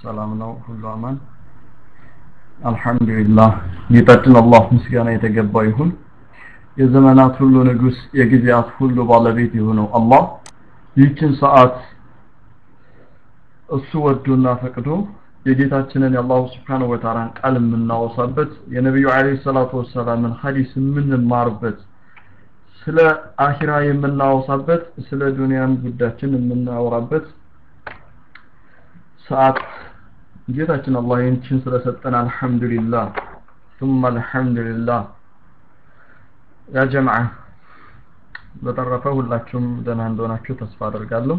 ሰላም ነው ሁሉ አማን አልহামዱሊላህ ጌታችን አላህ ምስጋና የተገባ ይሁን የዘመናት ሁሉ ንጉስ የጊዜያት ሁሉ ባለቤት የሆነው አላህ ይህችን ሰዓት እሱ ወዶና ፈቅዶ የጌታችንን የአላሁ ስብሓነሁ ወተዓላን ቃል የምናወሳበት የነቢዩ አለይሂ ሰላቱ ወሰላምን ሐዲስ የምንማርበት ስለ አኺራ የምናወሳበት ስለ ዱንያም ጉዳችን የምናወራበት ሰዓት ጌታችን አላህ ይህችን ስለሰጠን አልহামዱሊላህ ثم አልহামዱሊላህ ያ ጀማዓ በተረፈ ሁላችሁም ደህና እንደሆናችሁ ተስፋ አደርጋለሁ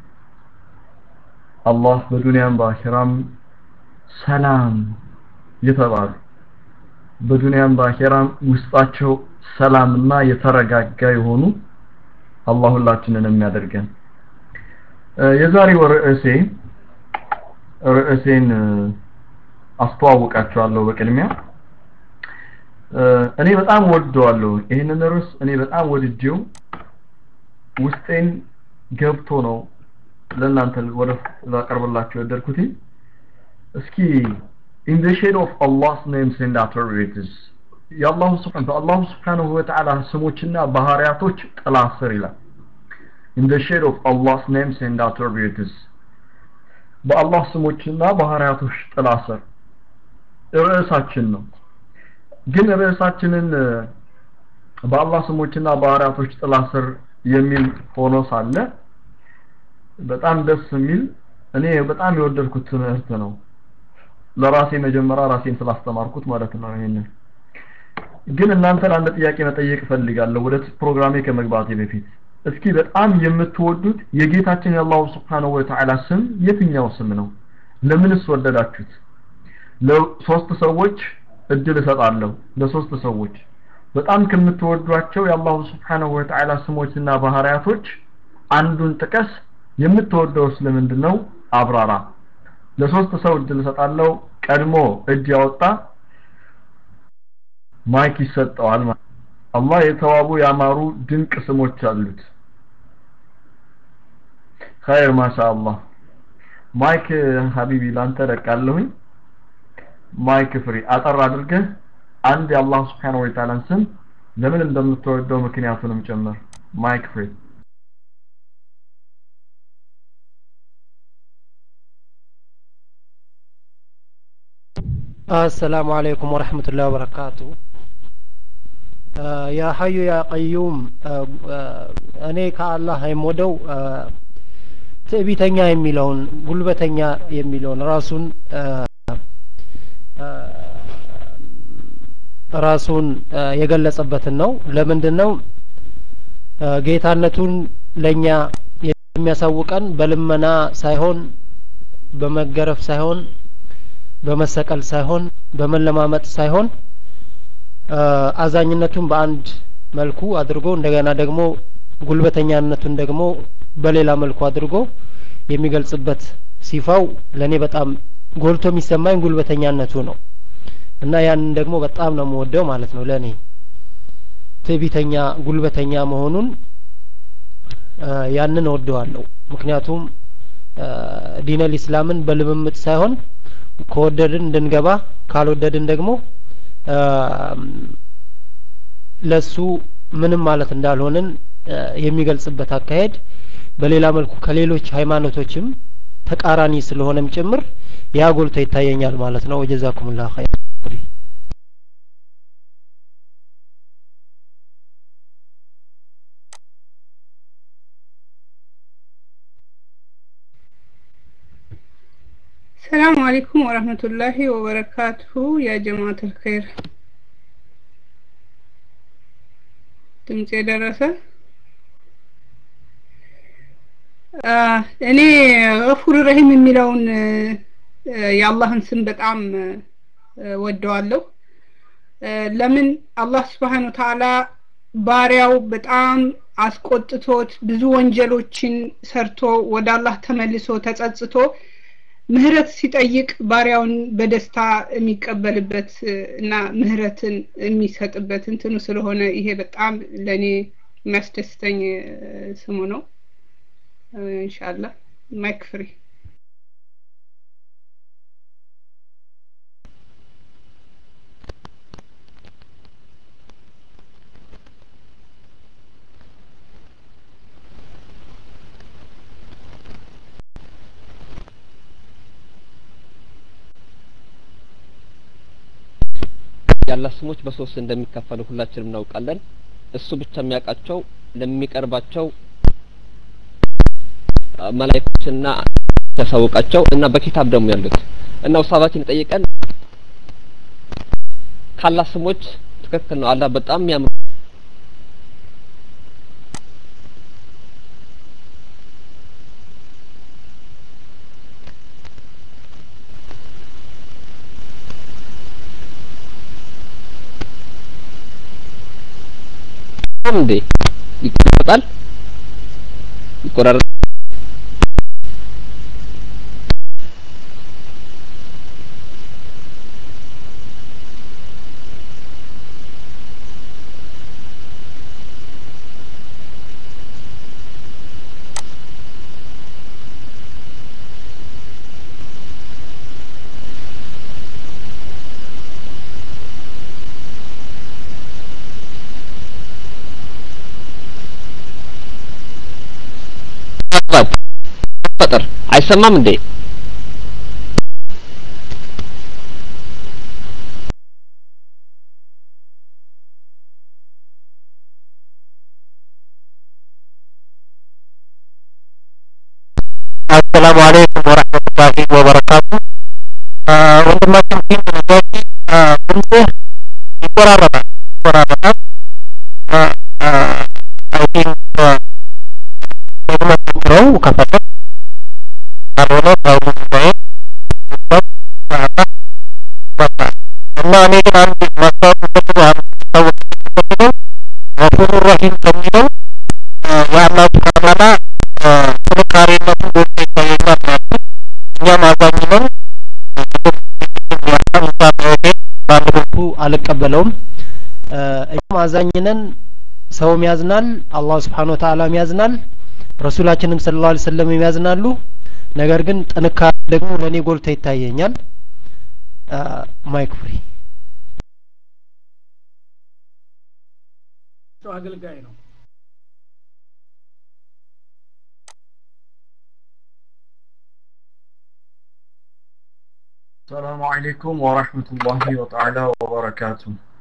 አላህ በዱንያም በአኺራም ሰላም የተባሉ በዱንያም በአኺራም ውስጣቸው ሰላምና የተረጋጋ የሆኑ አላህ ሁላችንን የሚያደርገን የዛሬው ርዕሴ ርዕሴን አስተዋውቃቸዋለሁ በቅድሚያ እኔ በጣም ወደዋለሁ ይህንን ርዕስ እኔ በጣም ወድጄው ውስጤን ገብቶ ነው ለእናንተ ወደ ላቀርብላችሁ የወደድኩት እስኪ in the shade of Allah's names and attributes የአላሁ ስብሓን በአላሁ ስብሓንሁ ወተዓላ ስሞችና ባህሪያቶች ጥላ ስር ይላል in the shade of Allah's names and attributes በአላህ ስሞችና ባህሪያቶች ጥላ ስር ርዕሳችን ነው ግን ርዕሳችንን በአላህ ስሞችና ባህሪያቶች ጥላ ስር የሚል ሆኖ ሳለ በጣም ደስ የሚል እኔ በጣም የወደድኩት ትምህርት ነው ለራሴ መጀመሪያ ራሴን ስላስተማርኩት ማለት ነው ይሄንን ግን እናንተን አንድ ጥያቄ መጠየቅ እፈልጋለሁ ወደ ፕሮግራሜ ከመግባቴ በፊት እስኪ በጣም የምትወዱት የጌታችን የአላሁ ስብሓንሁ ወተዓላ ስም የትኛው ስም ነው ለምንስ ወደዳችሁት ለሶስት ሰዎች እድል እሰጣለሁ ለሶስት ሰዎች በጣም ከምትወዷቸው የአላሁ ስብሓንሁ ወተዓላ ስሞችና ባህሪያቶች አንዱን ጥቀስ የምትወደው ስለምንድን ነው አብራራ ለሶስት ሰው እድል እሰጣለሁ ቀድሞ እጅ ያወጣ ማይክ ይሰጠዋል አላህ የተዋቡ ያማሩ ድንቅ ስሞች አሉት ኸይር ማሻአላህ ማይክ ሀቢቢ ላንተ ለቃለሁኝ ማይክ ፍሪ አጠር አድርገህ አንድ የአላህ ስብሓንሁ ወተዓላን ስም ለምን እንደምትወደው ምክንያቱንም ጨምር ማይክ ፍሪ السلام عليكم ورحمة الله وبركاته ያ ሀዩ ያ ቀዩም እኔ ከአላህ የምወደው ትዕቢተኛ የሚለውን ጉልበተኛ የሚለውን ራሱን ራሱን የገለጸበትን ነው ለምንድን ነው ጌታነቱን ለእኛ የሚያሳውቀን በልመና ሳይሆን በመገረፍ ሳይሆን በመሰቀል ሳይሆን በመለማመጥ ሳይሆን አዛኝነቱን በአንድ መልኩ አድርጎ እንደገና ደግሞ ጉልበተኛነቱን ደግሞ በሌላ መልኩ አድርጎ የሚገልጽበት ሲፋው ለእኔ በጣም ጎልቶ የሚሰማኝ ጉልበተኛነቱ ነው እና ያንን ደግሞ በጣም ነው የምወደው ማለት ነው ለእኔ ትዕቢተኛ ጉልበተኛ መሆኑን ያንን እወደዋለሁ ምክንያቱም ዲነል ኢስላምን በልምምጥ ሳይሆን ከወደድን እንድንገባ ካልወደድን ደግሞ ለሱ ምንም ማለት እንዳልሆንን የሚገልጽበት አካሄድ በሌላ መልኩ ከሌሎች ሃይማኖቶችም ተቃራኒ ስለሆነም ጭምር ያ ጎልቶ ይታየኛል ማለት ነው ወጀዛኩሙላህ ኸይር السلام عليكم ورحمة الله وبركاته يا جماعة الخير ድምጽ የደረሰ እኔ ገፉር ረሂም የሚለውን የአላህን ስም በጣም ወደዋለሁ ለምን አላህ ስብሓን ተዓላ ባሪያው በጣም አስቆጥቶት ብዙ ወንጀሎችን ሰርቶ ወደ አላህ ተመልሶ ተጸጽቶ ምህረት ሲጠይቅ ባሪያውን በደስታ የሚቀበልበት እና ምህረትን የሚሰጥበት እንትኑ ስለሆነ ይሄ በጣም ለእኔ የሚያስደስተኝ ስሙ ነው ኢንሻአላህ ማይክ ፍሪ የአላህ ስሞች በሶስት እንደሚከፈሉ ሁላችንም እናውቃለን። እሱ ብቻ የሚያውቃቸው ለሚቀርባቸው መላእክቶችና ያሳውቃቸው እና በኪታብ ደግሞ ያሉት እና ውሳባችን ጠይቀን ካላህ ስሞች ትክክል ነው። አላህ በጣም የሚያምሩ እንዴ ይቆራረጣል ይቆራረጣል ፈጠር አይሰማም እንዴ? አሰላሙ አለይኩም ወረህመቱላሂ ወበረካቱ። ወንድማችን ፊት ነጃሺ ድምፅህ ይቆራረጣል ይቆራረጣል። አይ ቲንክ ደግሞ ሞክረው ከፈለግ ካልሆነ ታው ጉዳይ እና እኔ ግን አንድ ማስታወቅ ፈልገው አንድ ማስታወቅ ፈልገው ገፉር ረሂም ከሚለው የአላህ ሱብሓነሁ ወተዓላ ጥንካሬነቱ ጎልቶ ይታየኛል ማለት እኛም አዛኝ ነን። በአንድ በኩል አልቀበለውም። እኛም አዛኝ ነን። ሰውም ያዝናል፣ አላህ ስብሓን ወተዓላም ያዝናል፣ ረሱላችንም ስለ ላ ሰለም ያዝናሉ። ነገር ግን ጥንካሬ ደግሞ ለእኔ ጎልቶ ይታየኛል። ማይክ ፍሪ አገልጋይ ነው። ሰላሙ አለይኩም ወራህመቱላሂ ወተዓላ ወበረካቱ።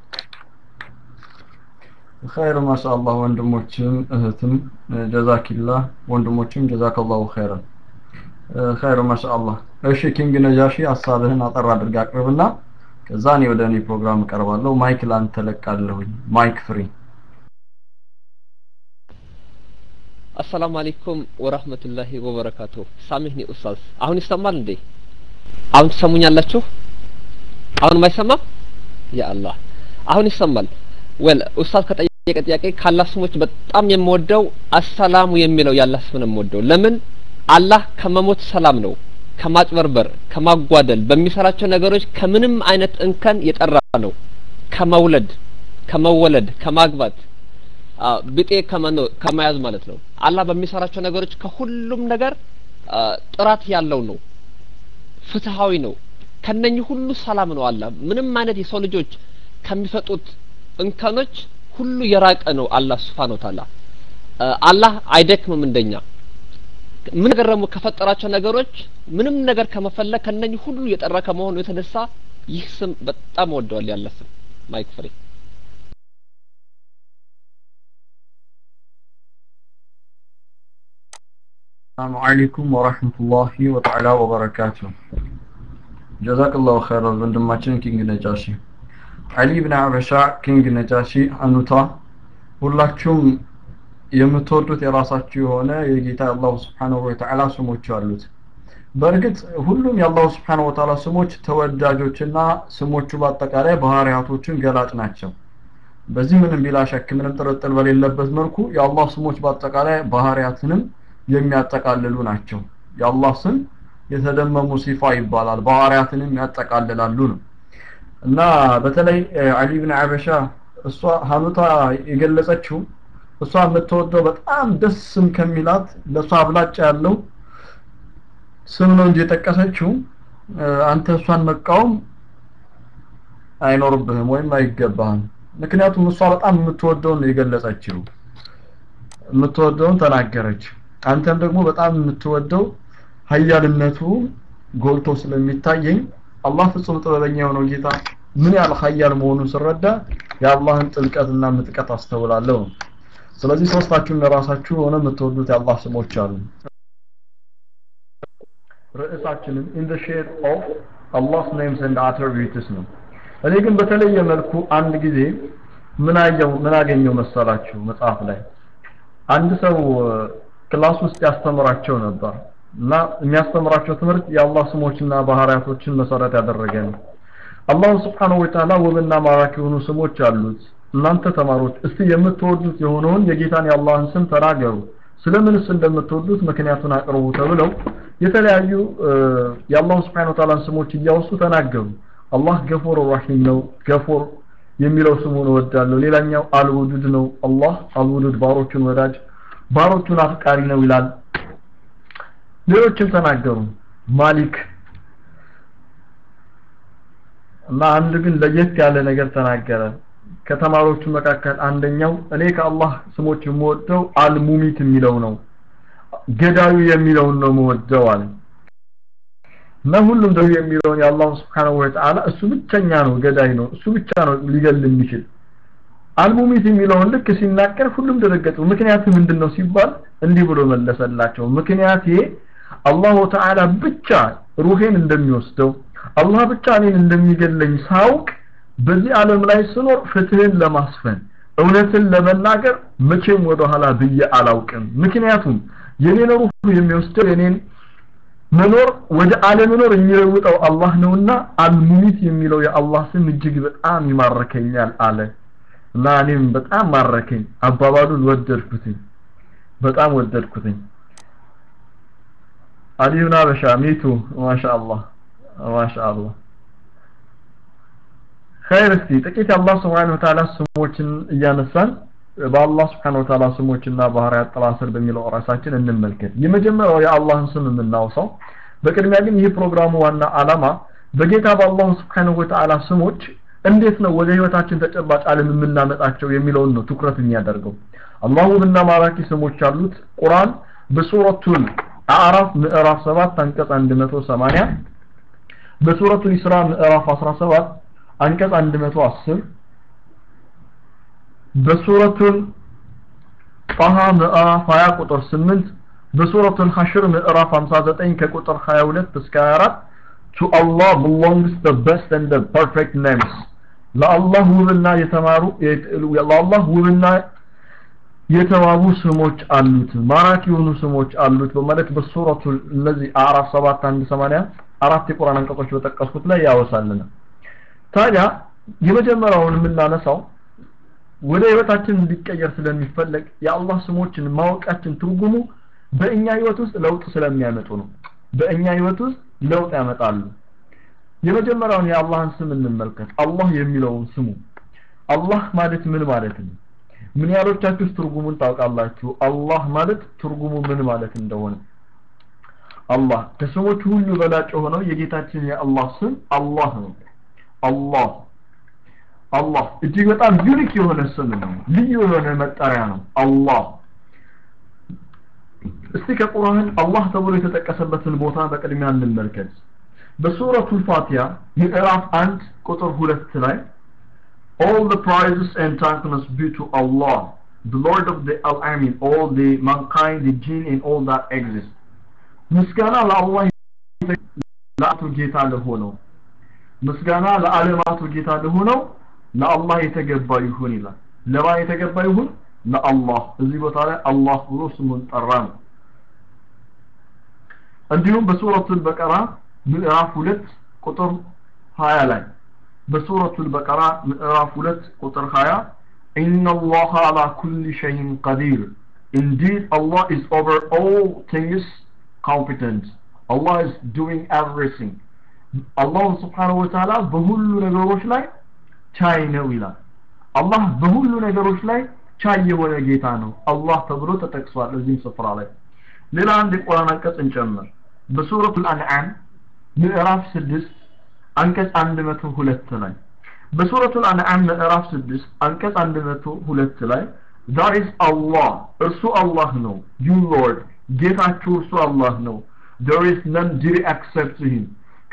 ኸይር ማሻአላህ ወንድሞችም እህትም ጀዛኪላህ ወንድሞችም ጀዛከላሁ ኸይረን ኸይር ማሻአላህ። እሺ ኪንግ ነጃሺ ሀሳብህን አጠር አድርጋ አቅርብና ከዛ እኔ ወደ እኔ ፕሮግራም እቀርባለሁ። ማይክ ላንተ ለቃለሁኝ። ማይክ ፍሪ። አሰላሙ አለይኩም ወራህመቱላሂ ወበረካቱ። ሳሚህኒ ኡስታዝ፣ አሁን ይሰማል እንዴ? አሁን ትሰሙኛላችሁ? አሁን አይሰማም? ያ አላህ አሁን ይሰማል። ወል ኡስታዝ ከጠየቀ ጥያቄ ካላህ ስሞች በጣም የምወደው አሰላሙ የሚለው ያላህ ስም ነው የምወደው። ለምን አላህ ከመሞት ሰላም ነው፣ ከማጭበርበር፣ ከማጓደል በሚሰራቸው ነገሮች ከምንም አይነት እንከን የጠራ ነው። ከመውለድ፣ ከመወለድ፣ ከማግባት ብጤ ከመያዝ ማለት ነው። አላህ በሚሰራቸው ነገሮች ከሁሉም ነገር ጥራት ያለው ነው። ፍትሃዊ ነው። ከነኚህ ሁሉ ሰላም ነው። አላህ ምንም አይነት የሰው ልጆች ከሚፈጡት እንከኖች ሁሉ የራቀ ነው። አላህ ሱብሓነሁ ወተዓላ አላህ አይደክምም እንደኛ ምን ነገር ደግሞ ከፈጠራቸው ነገሮች ምንም ነገር ከመፈለግ ከነኚህ ሁሉ የጠራ ከመሆኑ የተነሳ ይህ ስም በጣም ወደዋል። ያለ ስም ማይክ ፍሬ ሰላሙ አለይኩም ወራህመቱላሂ ወተዓላ ወበረካቱ። ጀዛከላሁ ኸይረን ወንድማችን ኪንግ ነጃሺ አሊ ብን አበሻ ኪንግ ነጃሺ አኑታ ሁላችሁም የምትወዱት የራሳችሁ የሆነ የጌታ አላሁ ስብሓነሁ ወተዓላ ስሞች አሉት። በእርግጥ ሁሉም የአላሁ ስብሓነሁ ወተዓላ ስሞች ተወዳጆችና ስሞቹ በአጠቃላይ ባህሪያቶችን ገላጭ ናቸው። በዚህ ምንም ቢላ ሸክ ምንም ጥርጥር በሌለበት መልኩ የአላህ ስሞች በአጠቃላይ ባህሪያትንም የሚያጠቃልሉ ናቸው። የአላህ ስም የተደመሙ ሲፋ ይባላል። ባህሪያትንም ያጠቃልላሉ ነው እና በተለይ አሊ ብን አበሻ እሷ ሀኑታ የገለጸችው እሷ የምትወደው በጣም ደስ ስም ከሚላት ለእሷ አብላጫ ያለው ስም ነው እንጂ የጠቀሰችው አንተ እሷን መቃወም አይኖርብህም ወይም አይገባህም። ምክንያቱም እሷ በጣም የምትወደውን ነው የገለጸችው፣ የምትወደውን ተናገረች። አንተም ደግሞ በጣም የምትወደው ሀያልነቱ ጎልቶ ስለሚታየኝ አላህ ፍጹም ጥበበኛ የሆነው ጌታ ምን ያህል ሀያል መሆኑን ስረዳ የአላህን ጥልቀትና ምጥቀት አስተውላለሁ ነው ስለዚህ ሶስታችሁም ለራሳችሁ የሆነ የምትወዱት የአላህ ስሞች አሉ ርዕሳችንም in the shade of Allah's names and attributes ነው እኔ ግን በተለየ መልኩ አንድ ጊዜ ምን አየው ምን አገኘው መሰላችሁ መጽሐፍ ላይ አንድ ሰው ክላስ ውስጥ ያስተምራቸው ነበር እና የሚያስተምራቸው ትምህርት የአላህ ስሞችና ባህሪያቶችን መሰረት ያደረገ ነው አላህ Subhanahu Wa Ta'ala ውብና ማራኪ የሆኑ ስሞች አሉት እናንተ ተማሮች እስቲ የምትወዱት የሆነውን የጌታን የአላህን ስም ተናገሩ ስለምንስ እንደምትወዱት ምክንያቱን አቅርቡ ተብለው የተለያዩ የአላህ Subhanahu Wa Ta'ala ስሞች እያወሱ ተናገሩ አላህ ገፎር ረሂም ነው ገፎር የሚለው ስሙን እወዳለሁ ሌላኛው አልውዱድ ነው አላህ አልውዱድ ባሮቹን ወዳጅ ባሮቹን አፍቃሪ ነው ይላል ሌሎችም ተናገሩ ማሊክ እና አንድ ግን ለየት ያለ ነገር ተናገረ ከተማሪዎቹ መካከል አንደኛው እኔ ከአላህ ስሞች የምወደው አልሙሚት የሚለው ነው ገዳዩ የሚለውን ነው የምወደው አለ እና ሁሉም ደግሞ የሚለውን የአላህ Subhanahu Wa Ta'ala እሱ ብቸኛ ነው ገዳይ ነው እሱ ብቻ ነው ሊገል የሚችል አልሙሚት የሚለውን ልክ ሲናገር ሁሉም ደረገጡ ምክንያቱ ምንድነው ሲባል እንዲህ ብሎ መለሰላቸው ምክንያቴ አላሁ ተዓላ ብቻ ሩሄን እንደሚወስደው አላህ ብቻ እኔን እንደሚገለኝ ሳውቅ በዚህ ዓለም ላይ ስኖር ፍትህን ለማስፈን እውነትን ለመናገር መቼም ወደ ኋላ ብዬ አላውቅም ምክንያቱም የኔን ሩህ የሚወስደው የኔን መኖር ወደ አለመኖር የሚለውጠው አላህ ነውና አልሙሚት የሚለው የአላህ ስም እጅግ በጣም ይማርከኛል አለ እና እኔም በጣም ማረከኝ አባባሉን ወደድኩትኝ በጣም ወደድኩትኝ አሊዩና በሻ ሚቱ ማሻአላህ ማሻአላህ ኸይር እስቲ ጥቂት የአላህ ስብሓን ወተዓላ ስሞችን እያነሳን በአላህ ስብሓን ወተዓላ ስሞችና ባህርያት ጥላ ስር በሚለው ራሳችን እንመልከት የመጀመሪያው የአላህን ስም የምናውሰው በቅድሚያ ግን ይህ ፕሮግራሙ ዋና አላማ በጌታ በአላህ ስብሓን ወተዓላ ስሞች እንዴት ነው ወደ ህይወታችን ተጨባጭ ዓለም የምናመጣቸው የሚለውን ነው ትኩረት የሚያደርገው አላህ ውብና ማራኪ ስሞች አሉት ቁርአን በሱረቱል አዕራፍ ምዕራፍ 7 አንቀጽ 180 በሱረቱል ኢስራ ምዕራፍ 17 አንቀጽ 110 በሱረቱል ጣሃ ምዕራፍ 20 ቁጥር 8 በሱረቱል ሐሽር ምዕራፍ 59 ከቁጥር 22 እስከ 24 to Allah belongs the best and the perfect names ለአላህ ውብና የተማሩ ለአላህ ውብና የተዋቡ ስሞች አሉት ማራኪ የሆኑ ስሞች አሉት በማለት በሱረቱ እነዚህ አራት ሰባት አንድ ሰማንያ አራት የቁርአን አንቀጾች በጠቀስኩት ላይ ያወሳልና ታዲያ የመጀመሪያውን የምናነሳው ወደ ህይወታችን እንዲቀየር ስለሚፈለግ የአላህ ስሞችን ማወቃችን ትርጉሙ በእኛ ህይወት ውስጥ ለውጥ ስለሚያመጡ ነው በእኛ ህይወት ውስጥ ለውጥ ያመጣሉ የመጀመሪያውን የአላህን ስም እንመልከት አላህ የሚለውን ስሙ አላህ ማለት ምን ማለት ነው ምን ያህሎቻችሁ ትርጉሙን ታውቃላችሁ አላህ ማለት ትርጉሙ ምን ማለት እንደሆነ አላህ ከስሞቹ ሁሉ በላጭ የሆነው የጌታችን የአላህ ስም አላህ ነው አላህ አላህ እጅግ በጣም ዩኒክ የሆነ ስም ነው ልዩ የሆነ መጠሪያ ነው አላህ እስቲ ከቁርአን አላህ ተብሎ የተጠቀሰበትን ቦታ በቅድሚያ እንመልከት በሱረቱ ፋቲያ ምዕራፍ 1 ቁጥር 2 ላይ all the praises and thankfulness be to Allah the Lord of the Al-Amin all the mankind the jinn and all that exist ምስጋና ለአላህ ለአቱ ጌታ ለሆነው ምስጋና ለዓለማቱ ጌታ ለሆነው ለአላህ የተገባ ይሁን ይላል ለማ የተገባ ይሁን ለአላህ እዚህ ቦታ ላይ አላህ ብሎ ስሙን ጠራ ነው እንዲሁም በሱረቱል በቀራ ምዕራፍ 2 ቁጥር 20 ላይ በሱረቱል በቀራ ምዕራፍ 2 ቁጥር 20 إن الله على كل شيء قدير Indeed Allah is over all things competent Allah is doing everything Allah subhanahu wa ta'ala በሁሉ ነገሮች ላይ ቻይ ነው ይላል አላህ በሁሉ ነገሮች ላይ ቻይ የሆነ ጌታ ነው አላህ ተብሎ ተጠቅሷል እዚህም ስፍራ ላይ ሌላ አንድ የቁርአን አንቀጽ እንጨምር በሱረቱል አንዓም ምዕራፍ 6 አንቀጽ 102 ላይ በሱረቱል አንዓም ምዕራፍ 6 አንቀጽ 102 ላይ that is Allah እርሱ አላህ ነው you lord ጌታችሁ እርሱ አላህ ነው there is none dear except to him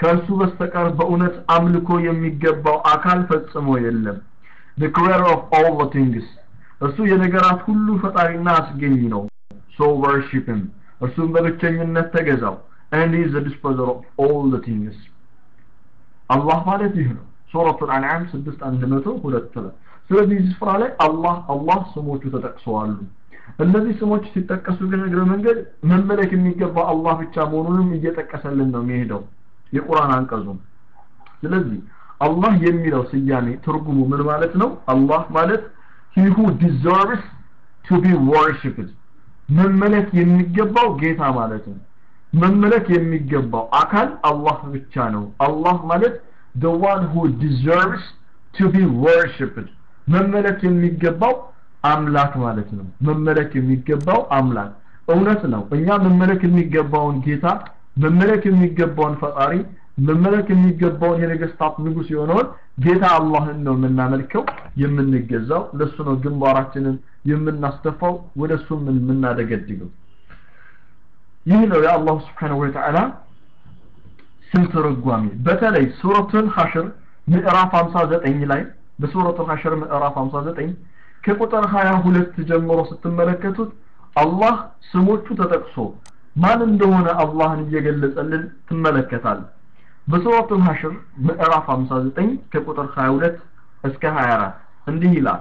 ከእርሱ በስተቀር በእውነት አምልኮ የሚገባው አካል ፈጽሞ የለም the creator of all the things እርሱ የነገራት ሁሉ ፈጣሪና አስገኝ ነው so worship him እርሱም በብቸኝነት ተገዛው and he is the disposer of all the things አላህ ማለት ይህ ነው ሱረቱል አንዓም 6102 ላይ ስለዚህ እዚህ ስፍራ ላይ አላህ አላህ ስሞቹ ተጠቅሰዋሉ እነዚህ ስሞች ሲጠቀሱ ግን እግረ መንገድ መመለክ የሚገባው አላህ ብቻ መሆኑንም እየጠቀሰልን ነው የሚሄደው የቁርአን አንቀጹ ስለዚህ አላህ የሚለው ስያሜ ትርጉሙ ምን ማለት ነው አላህ ማለት he who deserves to be worshipped መመለክ የሚገባው ጌታ ማለት ነው መመለክ የሚገባው አካል አላህ ብቻ ነው አላህ ማለት the one who deserves to be worshipped መመለክ የሚገባው አምላክ ማለት ነው መመለክ የሚገባው አምላክ እውነት ነው እኛ መመለክ የሚገባውን ጌታ መመለክ የሚገባውን ፈጣሪ መመለክ የሚገባውን የነገስታት ንጉስ የሆነውን ጌታ አላህን ነው የምናመልከው የምንገዛው ለሱ ነው ግንባራችንን የምናስተፋው ወደ እሱም የምናደገድገው ይህ ነው የአላሁ ስብሓንሁ ወተዓላ ስም ትርጓሜ በተለይ ሱረቱል ሐሽር ምዕራፍ 59 ላይ በሱረቱል ሐሽር ምዕራፍ 59 ከቁጥር 22 ጀምሮ ስትመለከቱት አላህ ስሞቹ ተጠቅሶ ማን እንደሆነ አላህን እየገለጸልን ትመለከታል በሱረቱል ሐሽር ምዕራፍ 59 ከቁጥር 22 እስከ 24 እንዲህ ይላል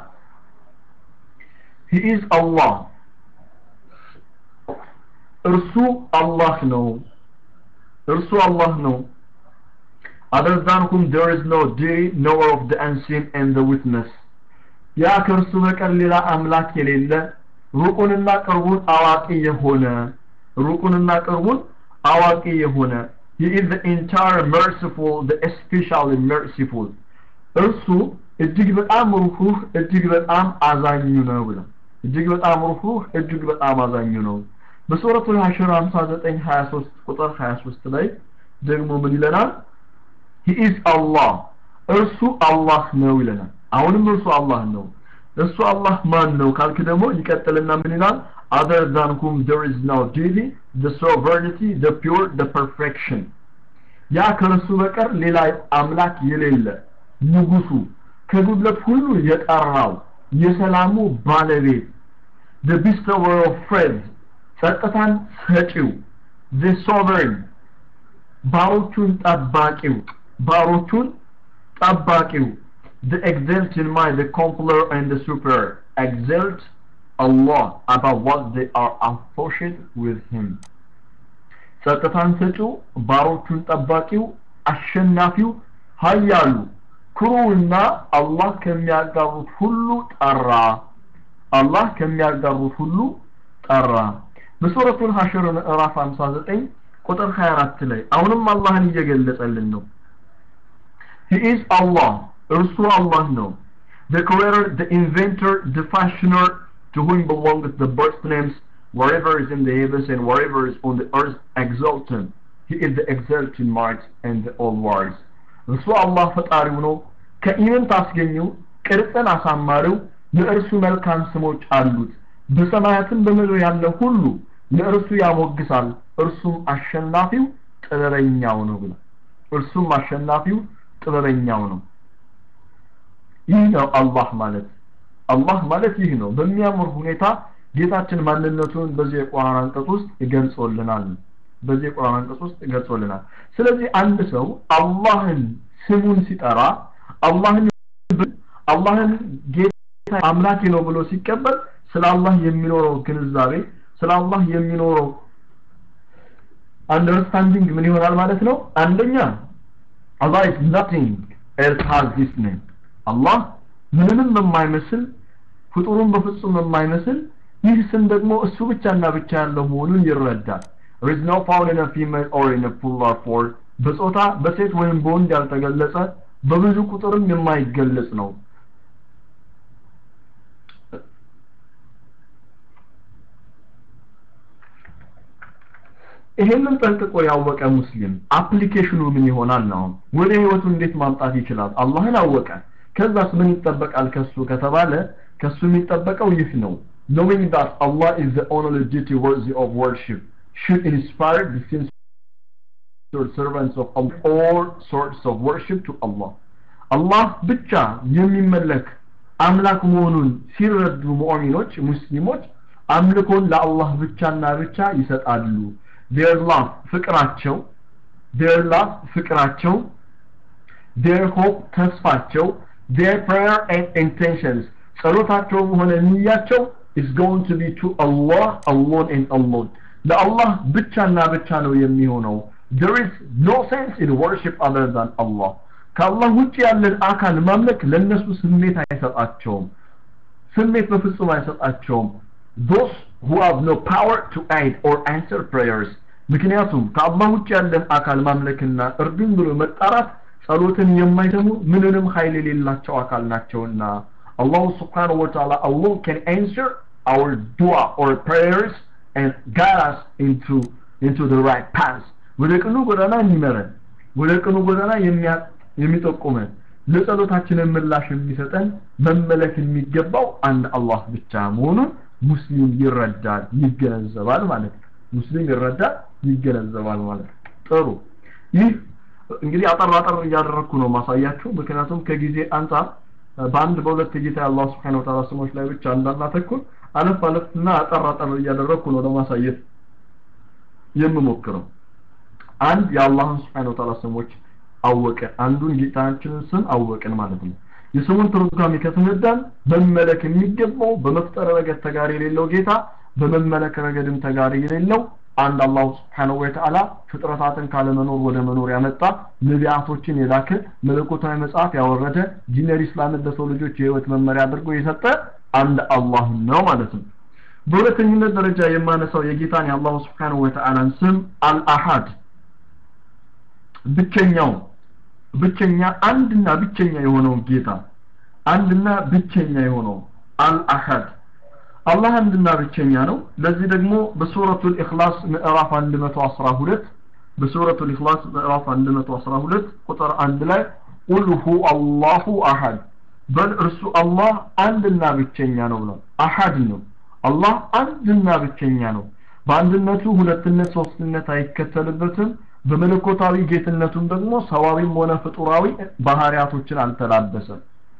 he is Allah እርሱ አላህ ነው እርሱ አላህ ነው other than whom there is no deity knower of the unseen and the witness ያ ከእርሱ በቀር ሌላ አምላክ የሌለ ሩቁንና ቅርቡን አዋቂ የሆነ ሩቁንና ቅርቡን አዋቂ የሆነ he is the entire merciful the especially merciful እርሱ እጅግ በጣም ሩህሩህ እጅግ በጣም አዛኙ ነው ብለው እጅግ በጣም ሩህሩህ እጅግ በጣም አዛኙ ነው በሱረቱል ሐሽር 59 23 ቁጥር 23 ላይ ደግሞ ምን ይለናል he is Allah እርሱ አላህ ነው ይለናል አሁንም እርሱ አላህ ነው እሱ አላህ ማን ነው ካልክ ደግሞ ይቀጥልና ምን ይላል other than whom there is no deity the sovereignty the pure the perfection ያ ከእርሱ በቀር ሌላ አምላክ የሌለ ንጉሱ ከጉድለት ሁሉ የጠራው የሰላሙ ባለቤት the bestower of friends ጸጥታን ሰጪው the sovereign ባሮቹን ጠባቂው ባሮቹን ጠባቂው the exalt in mind the compler and the super exalt Allah about what they are associated with him ጸጥታን ሰጪው ባሮቹን ጠባቂው አሸናፊው ሀያሉ ክሩና አላህ ከሚያጋሩት ሁሉ ጠራ አላህ ከሚያጋሩት ሁሉ ጠራ በሱረቱል ሐሽር ምዕራፍ 59 ቁጥር 24 ላይ አሁንም አላህን እየገለጸልን ነው he is Allah እርሱ አላህ ነው the creator the inventor the fashioner to whom belongs the birth names wherever is in the heavens and wherever is on the earth exalted he is the exalted might and the all wise እርሱ አላህ ፈጣሪው ነው ከኢምን ታስገኘው ቅርጽን አሳማሪው ለእርሱ መልካም ስሞች አሉት በሰማያትም በምድር ያለ ሁሉ ለእርሱ ያሞግሳል እርሱም አሸናፊው ጥበበኛው ነው ብሏል እርሱም አሸናፊው ጥበበኛው ነው ይህ ነው አላህ ማለት አላህ ማለት ይህ ነው በሚያምር ሁኔታ ጌታችን ማንነቱን በዚህ የቁርአን አንቀጽ ውስጥ ይገልጾልናል በዚህ የቁርአን አንቀጽ ውስጥ ይገልጾልናል ስለዚህ አንድ ሰው አላህን ስሙን ሲጠራ አላህን አላህን ጌታ አምላኬ ነው ብሎ ሲቀበል ስለ አላህ የሚኖረው ግንዛቤ ስለ አላህ የሚኖረው አንደርስታንዲንግ ምን ይሆናል ማለት ነው አንደኛ Allah is nothing else has this name አላህ ምንም የማይመስል ፍጡሩን በፍጹም የማይመስል ይህ ስም ደግሞ እሱ ብቻና ብቻ ያለው መሆኑን ይረዳል there is no found in a female or in a plural form በጾታ በሴት ወይም በወንድ ያልተገለጸ በብዙ ቁጥርም የማይገለጽ ነው ይሄንን ጠንቅቆ ያወቀ ሙስሊም አፕሊኬሽኑ ምን ይሆናል ነው ወደ ህይወቱ እንዴት ማምጣት ይችላል አላህን አወቀ ከዛስ ምን ይጠበቃል ከሱ ከተባለ ከሱ የሚጠበቀው ይህ ነው knowing that Allah is the only deity worthy of worship should inspire the servants of Allah, all sorts of worship to Allah. አላህ ብቻ የሚመለክ አምላክ መሆኑን ሲረዱ ሙእሚኖች ሙስሊሞች አምልኮን ለአላህ ብቻና ብቻ ይሰጣሉ their love ፍቅራቸው their love ፍቅራቸው their hope ተስፋቸው their prayer and intentions ጸሎታቸውም ሆነ ንያቸው is going to be to Allah alone and alone ለአላህ ብቻና ብቻ ነው የሚሆነው there is no sense in worship other than Allah ከአላህ ውጭ ያለን አካል ማምለክ ለነሱ ስሜት አይሰጣቸውም ስሜት በፍጹም አይሰጣቸውም those who have no power to aid or answer prayers ምክንያቱም ከአላህ ውጭ ያለን አካል ማምለክና እርዱን ብሎ መጣራት ጸሎትን የማይሰሙ ምንንም ኃይል የሌላቸው አካል ናቸውና Allah subhanahu wa ta'ala alone can answer our dua or prayers and guide us into into the right path ወደ ቅኑ ጎዳና የሚመረን ወደ ቅኑ ጎዳና የሚጠቁመን ለጸሎታችንን ምላሽ የሚሰጠን መመለክ የሚገባው አንድ አላህ ብቻ መሆኑን ሙስሊም ይረዳል ይገነዘባል ማለት ነው ሙስሊም ይረዳል ይገነዘባል ማለት ነው ጥሩ ይህ እንግዲህ አጠር አጠር እያደረግኩ ነው ማሳያችሁ ምክንያቱም ከጊዜ አንጻር በአንድ በሁለት ጌታ የአላህ ስብሓን ወተዓላ ስሞች ላይ ብቻ እንዳናተኩር አለፍ አለፍና አጠር አጠር እያደረግኩ ነው ለማሳየት የምሞክረው አንድ የአላህን ስብሓን ወተዓላ ስሞች አወቅን አንዱን ጌታችንን ስም አወቅን ማለት ነው የስሙን ትርጓሜ ከተረዳን መመለክ የሚገባው በመፍጠር ረገድ ተጋሪ የሌለው ጌታ በመመለክ ረገድም ተጋሪ የሌለው አንድ አላሁ ስብሓንሁ ወተዓላ ፍጥረታትን ካለመኖር ወደ መኖር ያመጣ ነቢያቶችን የላከ መለኮታዊ መጽሐፍ ያወረደ ዲነር ኢስላምን ለሰው ልጆች የህይወት መመሪያ አድርጎ የሰጠ አንድ አላህ ነው ማለት ነው በሁለተኝነት ደረጃ የማነሳው የጌታን የአላሁ ስብሓንሁ ወተዓላን ስም አልአሐድ ብቸኛው ብቸኛ አንድና ብቸኛ የሆነው ጌታ አንድና ብቸኛ የሆነው አልአሐድ አላህ አንድና ብቸኛ ነው ለዚህ ደግሞ በሱረቱል ኢኽላስ ምዕራፍ 112 በሱረቱል ኢኽላስ ምዕራፍ 112 ቁጥር 1 ላይ ቁል ሁ አላሁ አሐድ በል እርሱ አላህ አንድና ብቸኛ ነው ብሏል አሐድ ነው አላህ አንድና ብቸኛ ነው በአንድነቱ ሁለትነት ሶስትነት አይከተልበትም በመለኮታዊ ጌትነቱም ደግሞ ሰዋዊም ሆነ ፍጡራዊ ባህሪያቶችን አልተላበሰም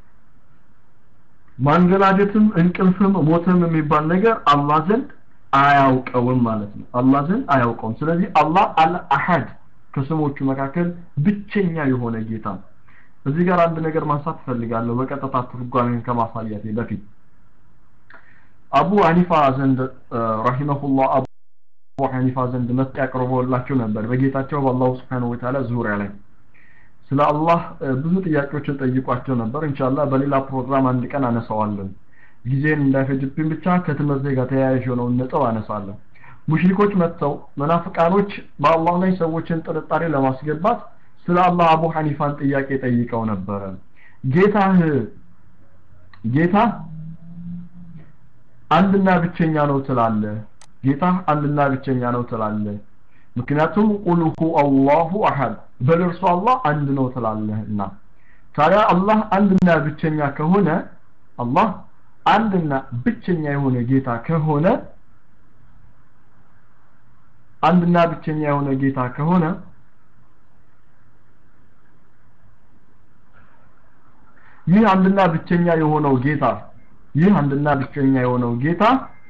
ማንገላጀትም እንቅልፍም ሞትም የሚባል ነገር አላህ ዘንድ አያውቀውም ማለት ነው አላህ ዘንድ አያውቀውም ስለዚህ አላህ አልአሐድ ከስሞቹ መካከል ብቸኛ የሆነ ጌታ ነው እዚህ ጋር አንድ ነገር ማንሳት ፈልጋለሁ በቀጥታ ትርጓሜን ከማሳየቴ በፊት አቡ ሐኒፋ ዘንድ ረሂመሁላህ አቡ ሐኒፋ ዘንድ መጥቶ ያቀርበውላቸው ነበር በጌታቸው በአላሁ ስብሓነሁ ወተዓላ ዙሪያ ላይ ስለ አላህ ብዙ ጥያቄዎችን ጠይቋቸው ነበር ኢንሻአላህ በሌላ ፕሮግራም አንድ ቀን አነሳዋለን ጊዜን እንዳይፈጅብኝ ብቻ ከትምህርት ጋር ተያያዥ የሆነውን ነጥብ አነሳለሁ ሙሽሪኮች መጥተው መናፍቃኖች በአላህ ላይ ሰዎችን ጥርጣሬ ለማስገባት ስለ አላህ አቡ ሐኒፋን ጥያቄ ጠይቀው ነበረ ጌታህ ጌታ አንድና ብቸኛ ነው ትላለህ ጌታ አንድና ብቸኛ ነው ትላለህ ምክንያቱም ቁል ሁ አላሁ አሐድ በልርሱ አላህ አንድ ነው ትላለህና ታዲያ አላህ አንድና ብቸኛ ከሆነ አላህ አንድና ብቸኛ የሆነ ጌታ ከሆነ አንድና ብቸኛ የሆነ ጌታ ከሆነ ይህ አንድና ብቸኛ የሆነው ጌታ ይህ አንድና ብቸኛ የሆነው ጌታ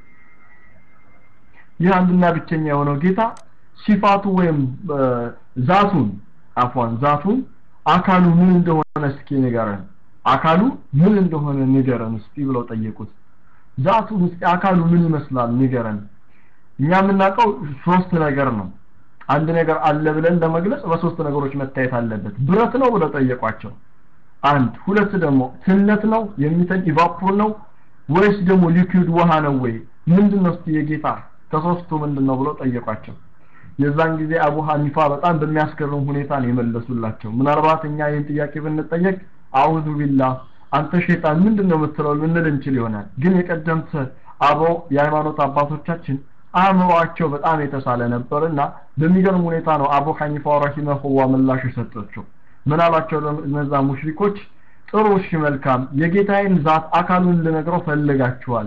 ይህ አንድና ብቸኛ የሆነው ጌታ ሲፋቱ ወይም ዛቱን አፏን ዛቱን አካሉ ምን እንደሆነ እስኪ ንገረን አካሉ ምን እንደሆነ ንገረን እስኪ ብለው ጠየቁት ዛቱን እስኪ አካሉ ምን ይመስላል ንገረን እኛ የምናውቀው ሶስት ነገር ነው አንድ ነገር አለ ብለን ለመግለጽ በሶስት ነገሮች መታየት አለበት ብረት ነው ብለው ጠየቋቸው አንድ ሁለት ደግሞ ትነት ነው የሚተን ኢቫፖር ነው ወይስ ደግሞ ሊኩዊድ ውሃ ነው ወይ ምንድነው እስቲ የጌታ ከሶስቱ ምንድነው ብለው ጠየቋቸው የዛን ጊዜ አቡ ሐኒፋ በጣም በሚያስገርም ሁኔታ ነው የመለሱላቸው ምናልባት እኛ ይህን ጥያቄ ብንጠየቅ አውዙ ቢላህ አንተ ሸይጣን ምንድነው የምትለው ልንል እንችል ይሆናል ግን የቀደምት አበው የሃይማኖት አባቶቻችን አእምሯቸው በጣም የተሳለ ነበርና በሚገርም ሁኔታ ነው አቡ ሐኒፋ ረሂመሁላህ ምላሽ የሰጠችው ምን አላቸው እነዛ ሙሽሪኮች ጥሩ እሺ መልካም የጌታዬን ዛት አካሉን ልነግረው ፈልጋችኋል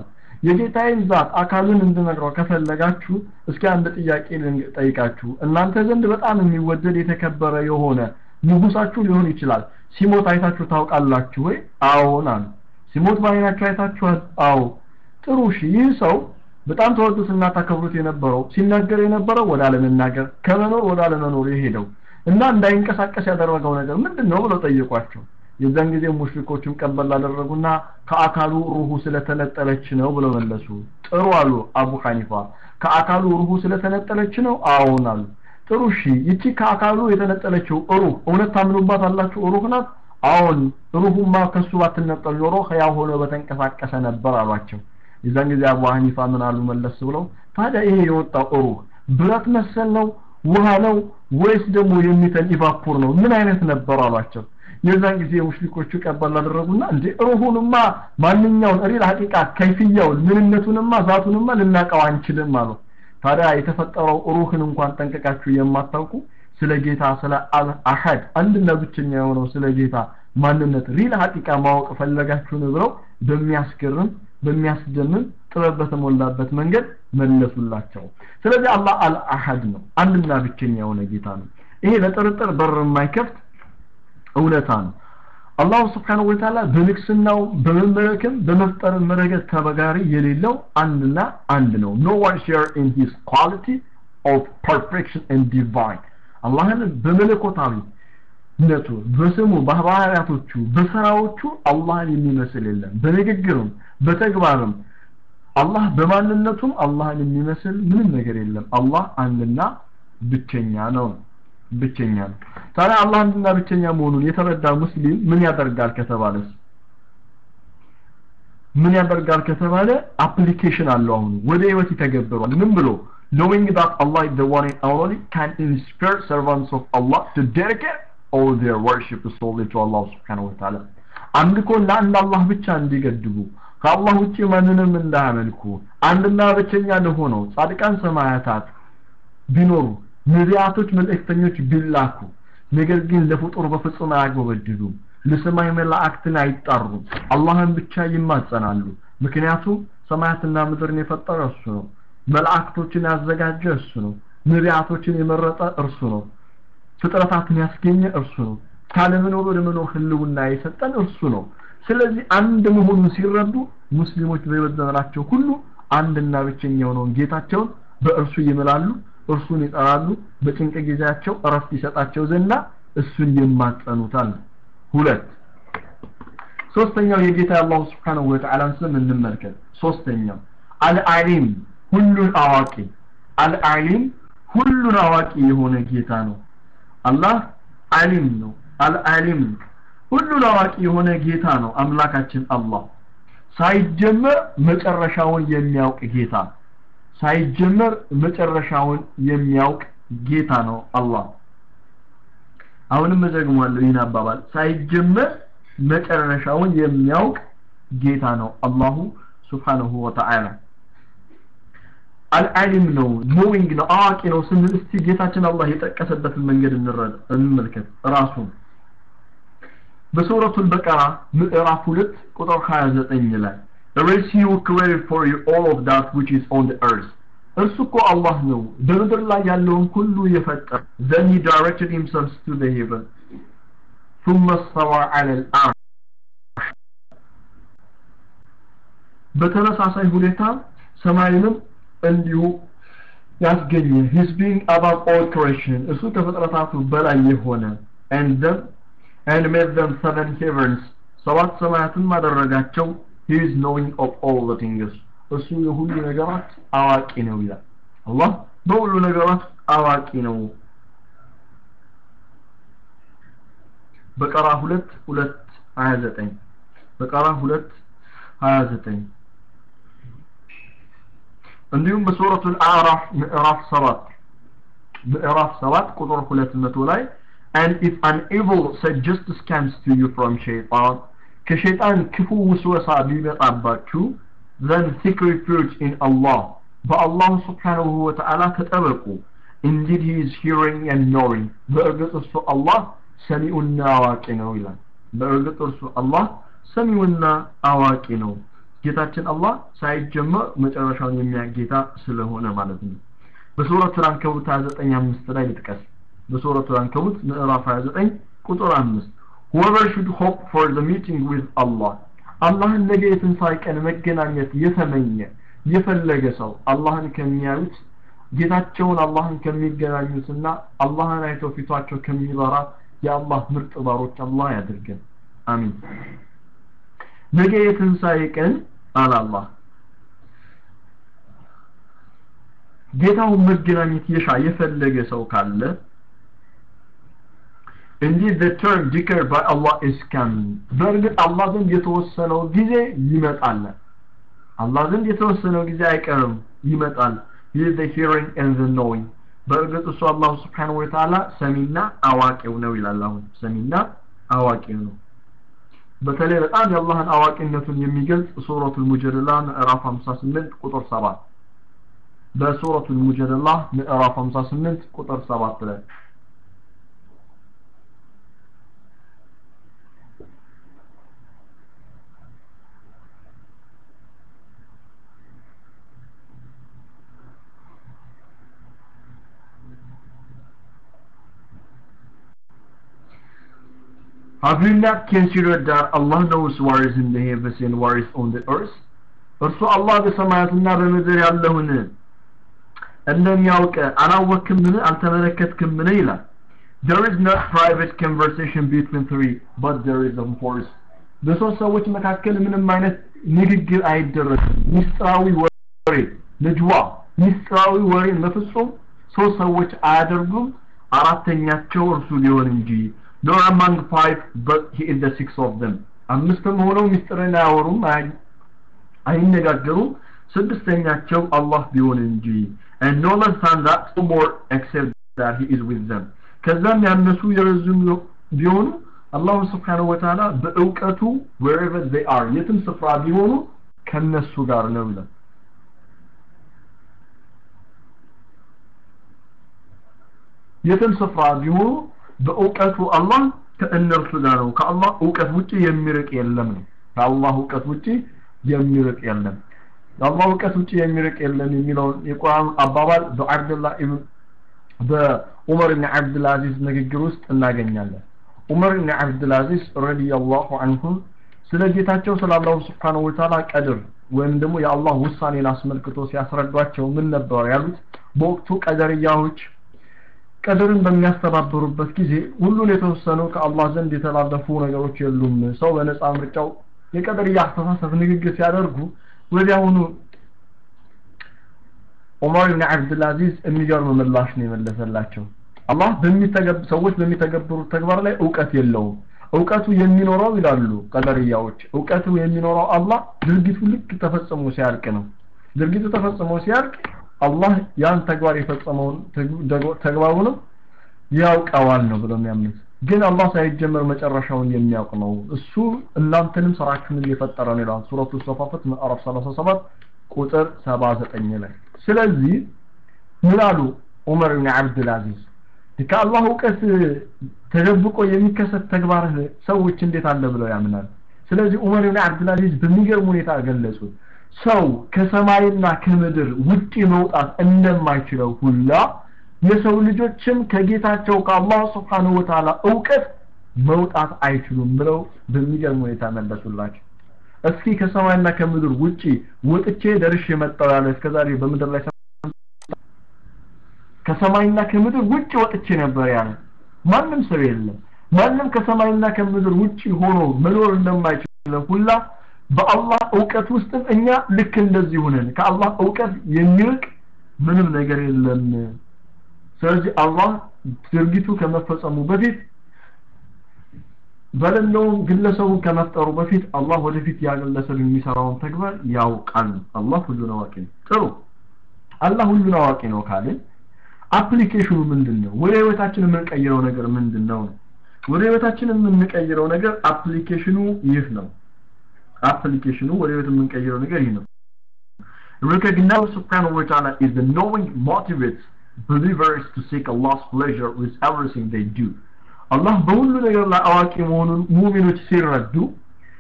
የጌታዬን ዛት አካሉን እንድነግረው ከፈለጋችሁ እስኪ አንድ ጥያቄ ልጠይቃችሁ እናንተ ዘንድ በጣም የሚወደድ የተከበረ የሆነ ንጉሳችሁ ሊሆን ይችላል ሲሞት አይታችሁ ታውቃላችሁ ወይ አዎን አሉ ሲሞት በአይናችሁ አይታችኋል አዎ ጥሩ እሺ ይህ ሰው በጣም ተወዱትና ታከብሩት የነበረው ሲናገር የነበረው ወደ አለመናገር ከመኖር ወደ አለመኖር የሄደው እና እንዳይንቀሳቀስ ያደረገው ነገር ምንድን ነው ብለው ጠየቋቸው የዛን ጊዜ ሙሽሪኮችም ቀበል አደረጉና ከአካሉ ሩሁ ስለተነጠለች ነው ብለው መለሱ ጥሩ አሉ አቡ ሐኒፋ ከአካሉ ሩሁ ስለተነጠለች ነው አዎን አሉ ጥሩ እሺ ይቺ ከአካሉ የተነጠለችው ሩህ እውነት ታምኑባት አላችሁ ሩህ ናት አዎን ሩሁማ ከሱ ባትነጠል ኖሮ ህያው ሆኖ በተንቀሳቀሰ ነበር አሏቸው የዛን ጊዜ አቡ ሐኒፋ ምን አሉ መለስ ብለው ታዲያ ይሄ የወጣው ሩህ ብረት መሰል ነው ውሃ ነው ወይስ ደግሞ የሚተን ኢቫፖር ነው ምን አይነት ነበር አሏቸው የዛን ጊዜ ሙሽሪኮቹ ቀበል አደረጉና እንዴ ሩሁንማ ማንኛውን ሪል ሐቂቃ ከይፍያውን ምንነቱንማ ዛቱንማ ልናቀው አንችልም አሉ ታዲያ የተፈጠረው ሩህን እንኳን ጠንቀቃችሁ የማታውቁ ስለ ጌታ ስለ አሐድ አንድና ብቸኛ የሆነው ስለ ጌታ ማንነት ሪል ሐቂቃ ማወቅ ፈለጋችሁን ብለው በሚያስገርም በሚያስደምም ጥበብ በተሞላበት መንገድ መለሱላቸው ስለዚህ አላህ አልአሐድ ነው አንድና ብቸኛ የሆነ ጌታ ነው ይሄ ለጥርጥር በር የማይከፍት እውነታ ነው አላሁ ስብሓንሁ ወተዓላ በንግስናው በመመለክም በመፍጠርም ረገድ ተበጋሪ የሌለው አንድና አንድ ነው ኖ ዋን ሼር ኢን ሂስ ኳሊቲ ኦፍ ፐርፌክሽን ኤንድ ዲቫይን አላህን በመለኮታዊ ነቱ በስሙ በባህሪያቶቹ በስራዎቹ አላህን የሚመስል የለም በንግግርም በተግባርም አላህ በማንነቱም አላህን የሚመስል ምንም ነገር የለም አላህ አንድና ብቸኛ ነው ብቸኛ ነው ታዲያ አላህ አንድና ብቸኛ መሆኑን የተረዳ ሙስሊም ምን ያደርጋል ከተባለስ ምን ያደርጋል ከተባለ አፕሊኬሽን አለው አሁን ወደ ህይወት ይተገብሯል ምን ብሎ knowing that Allah is the one and only can inspire servants of Allah to dedicate all their worship solely to Allah subhanahu wa ta'ala አምልኮን ለአንድ አላህ ብቻ እንዲገድቡ ከአላህ ውጭ ማንንም እንዳያመልኩ አንድና ብቸኛ ለሆነው ጻድቃን ሰማያታት ቢኖሩ ነቢያቶች መልእክተኞች ቢላኩ ነገር ግን ለፍጡር በፍጹም አያጎበድዱም ለሰማይ መላእክትን አይጣሩም አላህን ብቻ ይማጸናሉ ምክንያቱም ሰማያትና ምድርን የፈጠረ እሱ ነው መላእክቶችን ያዘጋጀ እሱ ነው ነቢያቶችን የመረጠ እርሱ ነው ፍጥረታትን ያስገኘ እርሱ ነው ካለመኖር ወደ መኖር ህልውና የሰጠን እርሱ ነው ስለዚህ አንድ መሆኑን ሲረዱ ሙስሊሞች በህይወት ዘመናቸው ሁሉ አንድና ብቸኛ የሆነውን ጌታቸውን በእርሱ ይምላሉ እርሱን ይጠራሉ በጭንቅ ጊዜያቸው እረፍት ይሰጣቸው ዘንዳ እሱን ይማጸኑታል ሁለት ሶስተኛው የጌታ አላሁ ስብሓንሁ ወተዓላን ስም እንመልከት ሶስተኛው አልዓሊም ሁሉን አዋቂ አልዓሊም ሁሉን አዋቂ የሆነ ጌታ ነው አላህ አሊም ነው አልዓሊም ሁሉን አዋቂ የሆነ ጌታ ነው አምላካችን አላህ ሳይጀመር መጨረሻውን የሚያውቅ ጌታ ሳይጀመር መጨረሻውን የሚያውቅ ጌታ ነው አላህ አሁንም እዘግማለሁ ይህን አባባል ሳይጀመር መጨረሻውን የሚያውቅ ጌታ ነው አላሁ ስብሓንሁ ወተዓላ አልዓሊም ነው ኖዊንግ ነው አዋቂ ነው ስንል እስቲ ጌታችን አላህ የጠቀሰበትን መንገድ እንመልከት ራሱን በሱረቱ በቀራ ምዕራፍ 2 ቁጥር 29 ላይ There is he who created for you all of that which is on the earth እርሱ እኮ አላህ ነው በምድር ላይ ያለውን ሁሉ የፈጠረ then he directed himself to the heaven ثم استوى على العرش በተመሳሳይ ሁኔታ ሰማይንም እንዲሁ ያስገኘ his being above all creation እሱ ከፍጥረታቱ በላይ የሆነ and them and made them seven heavens ሰባት ሰማያትን ማደረጋቸው he is knowing of all the things እሱ የሁሉ ነገራት አዋቂ ነው ይላል አላህ በሁሉ ነገራት አዋቂ ነው በቀራ ሁለት ሁለት ሀያ ዘጠኝ በቀራ ሁለት ሀያ ዘጠኝ እንዲሁም በሱረቱ አዕራፍ ምዕራፍ ሰባት ምዕራፍ ሰባት ቁጥር ሁለት መቶ ላይ and if an evil suggestion comes to you from shaitan ከሸይጣን ክፉ ውስወሳ ቢመጣባችሁ then seek refuge in Allah በአላህ ስብሓንሁ ወተዓላ ተጠበቁ indeed he is hearing and knowing በእርግጥ እርሱ አላህ ሰሚዑና አዋቂ ነው ይላል በእርግጥ እርሱ አላህ ሰሚውና አዋቂ ነው ጌታችን አላህ ሳይጀመር መጨረሻውን የሚያውቅ ጌታ ስለሆነ ማለት ነው በሱረቱ አንከቡት 29 አምስት ላይ ልጥቀስ በሱረቱ አንከቡት ምዕራፍ 29 ቁጥር 5 whoever should hope for the meeting with Allah አላህን ነገ የትንሣኤ ቀን መገናኘት የተመኘ የፈለገ ሰው አላህን ከሚያዩት ጌታቸውን አላህን ከሚገናኙትና አላህን አይተው ፊቷቸው ከሚበራ የአላህ ምርጥ ባሮች አላህ ያድርገን አሚን ነገ የትንሣኤ ቀን አለ አላህ ጌታውን መገናኘት የሻ የፈለገ ሰው ካለ Indeed, the term declared by Allah is coming. በእርግጥ አላህ ዘንድ የተወሰነው ጊዜ ይመጣል። አላህ ዘንድ የተወሰነው ጊዜ አይቀርም ይመጣል። He is the hearing and the knowing. በእርግጥ እሱ አላሁ ስብሓነሁ ወተዓላ ሰሚና አዋቂው ነው ይላል። አሁን ሰሚና አዋቂው ነው። በተለይ በጣም የአላህን አዋቂነቱን የሚገልጽ ሱረቱል ሙጀደላ ምዕራፍ 58 ቁጥር 7 በሱረቱል ሙጀደላ ምዕራፍ 58 ቁጥር 7 ላይ Have you not considered that Allah knows what is in the heavens and what is on the earth? እርሱ አላህ በሰማያትና በምድር ያለውን እንደሚያውቅ አላወክምን አልተመለከትክምን ይላል There is not private conversation between three but there is a force በሶስት ሰዎች መካከል ምንም አይነት ንግግር አይደረግም ሚስጥራዊ ወሬ ልጅዋ ሚስጥራዊ ወሬ በፍጹም ሶስት ሰዎች አያደርጉም አራተኛቸው እርሱ ሊሆን እንጂ nor among five but he is the sixth of them አምስትም ሆነው ሚስጥርን አያወሩም አይነጋገሩም ስድስተኛቸው አላህ ቢሆን እንጂ and no less than that no more except that he is with them ከዛም ያነሱ የረዝም ቢሆኑ አላሁ ስብሓነሁ ወተዓላ በእውቀቱ wherever they are የትም ስፍራ ቢሆኑ ከነሱ ጋር ነው ይላል የትም ስፍራ ቢሆኑ በእውቀቱ አላህ ከእነርሱ ጋር ነው ከአላህ እውቀት ውጪ የሚርቅ የለም ነው ከአላህ እውቀት ውጪ የሚርቅ የለም ከአላህ እውቀት ውጪ የሚርቅ የለም የሚለውን የቁርአን አባባል በአብድላህ ኢብን በዑመር ብን አብድልአዚዝ ንግግር ውስጥ እናገኛለን ዑመር ብን አብድልአዚዝ ረዲየላሁ አንሁ ስለ ጌታቸው ስለ አላሁ ስብሓነሁ ወተዓላ ቀድር ወይም ደግሞ የአላህ ውሳኔን አስመልክቶ ሲያስረዷቸው ምን ነበር ያሉት በወቅቱ ቀደርያዎች ቀድርን በሚያስተባብሩበት ጊዜ ሁሉን የተወሰኑ ከአላህ ዘንድ የተላለፉ ነገሮች የሉም ሰው በነፃ ምርጫው የቀደርያ አስተሳሰብ ንግግር ሲያደርጉ ወዲያውኑ ዑመር ብን አብድልአዚዝ የሚገርም ምላሽ ነው የመለሰላቸው አላህ በሚተገብ ሰዎች በሚተገብሩት ተግባር ላይ እውቀት የለውም እውቀቱ የሚኖረው ይላሉ ቀደርያዎች እውቀቱ የሚኖረው አላህ ድርጊቱ ልክ ተፈጽሞ ሲያልቅ ነው ድርጊቱ ተፈጽሞ ሲያልቅ አላህ ያን ተግባር የፈጸመውን ተግባሩ ነው ያውቀዋል ነው ብለው የሚያምኑት ግን አላህ ሳይጀመር መጨረሻውን የሚያውቅ ነው እሱ እናንተንም ስራችሁንም የፈጠረ ነው ይላል ሱረቱ ሰፋፈት ምዕራፍ 37 ቁጥር 79 ላይ ስለዚህ ምን አሉ ዑመር ብን አብድልአዚዝ ከአላህ እውቀት ተደብቆ የሚከሰት ተግባር ሰዎች እንዴት አለ ብለው ያምናል ስለዚህ ዑመር ብን አብድልአዚዝ በሚገርም ሁኔታ ገለጹት ሰው ከሰማይና ከምድር ውጪ መውጣት እንደማይችለው ሁላ የሰው ልጆችም ከጌታቸው ከአላህ ስብሓንሁ ወተዓላ እውቀት መውጣት አይችሉም ብለው በሚገርም ሁኔታ መለሱላቸው እስኪ ከሰማይና ከምድር ውጪ ወጥቼ ደርሼ መጣው ያለ እስከዛሬ በምድር ላይ ከሰማይና ከምድር ውጪ ወጥቼ ነበር ያለ ማንም ሰው የለም ማንም ከሰማይና ከምድር ውጪ ሆኖ መኖር እንደማይችል ሁላ በአላህ እውቀት ውስጥም እኛ ልክ እንደዚህ ሆነን ከአላህ እውቀት የሚርቅ ምንም ነገር የለም ስለዚህ አላህ ድርጊቱ ከመፈጸሙ በፊት በሌለውም ግለሰቡን ከመፍጠሩ በፊት አላህ ወደፊት ያ ግለሰብ የሚሰራውን ተግባር ያውቃል አላህ ሁሉን አዋቂ ነው ጥሩ አላህ ሁሉን አዋቂ ነው ካልን አፕሊኬሽኑ ምንድን ነው ወደ ህይወታችን የምንቀይረው ነገር ምንድን ነው ወደ ህይወታችን የምንቀይረው ነገር አፕሊኬሽኑ ይህ ነው አፕሊኬሽኑ ወደ ህይወት የምንቀይረው ነገር ይህ ነው Recognize subhanahu wa ta'ala is the knowing motivates believers to seek Allah's pleasure with everything they do. አላህ በሁሉ ነገር ላይ አዋቂ መሆኑን ሙሚኖች ሲረዱ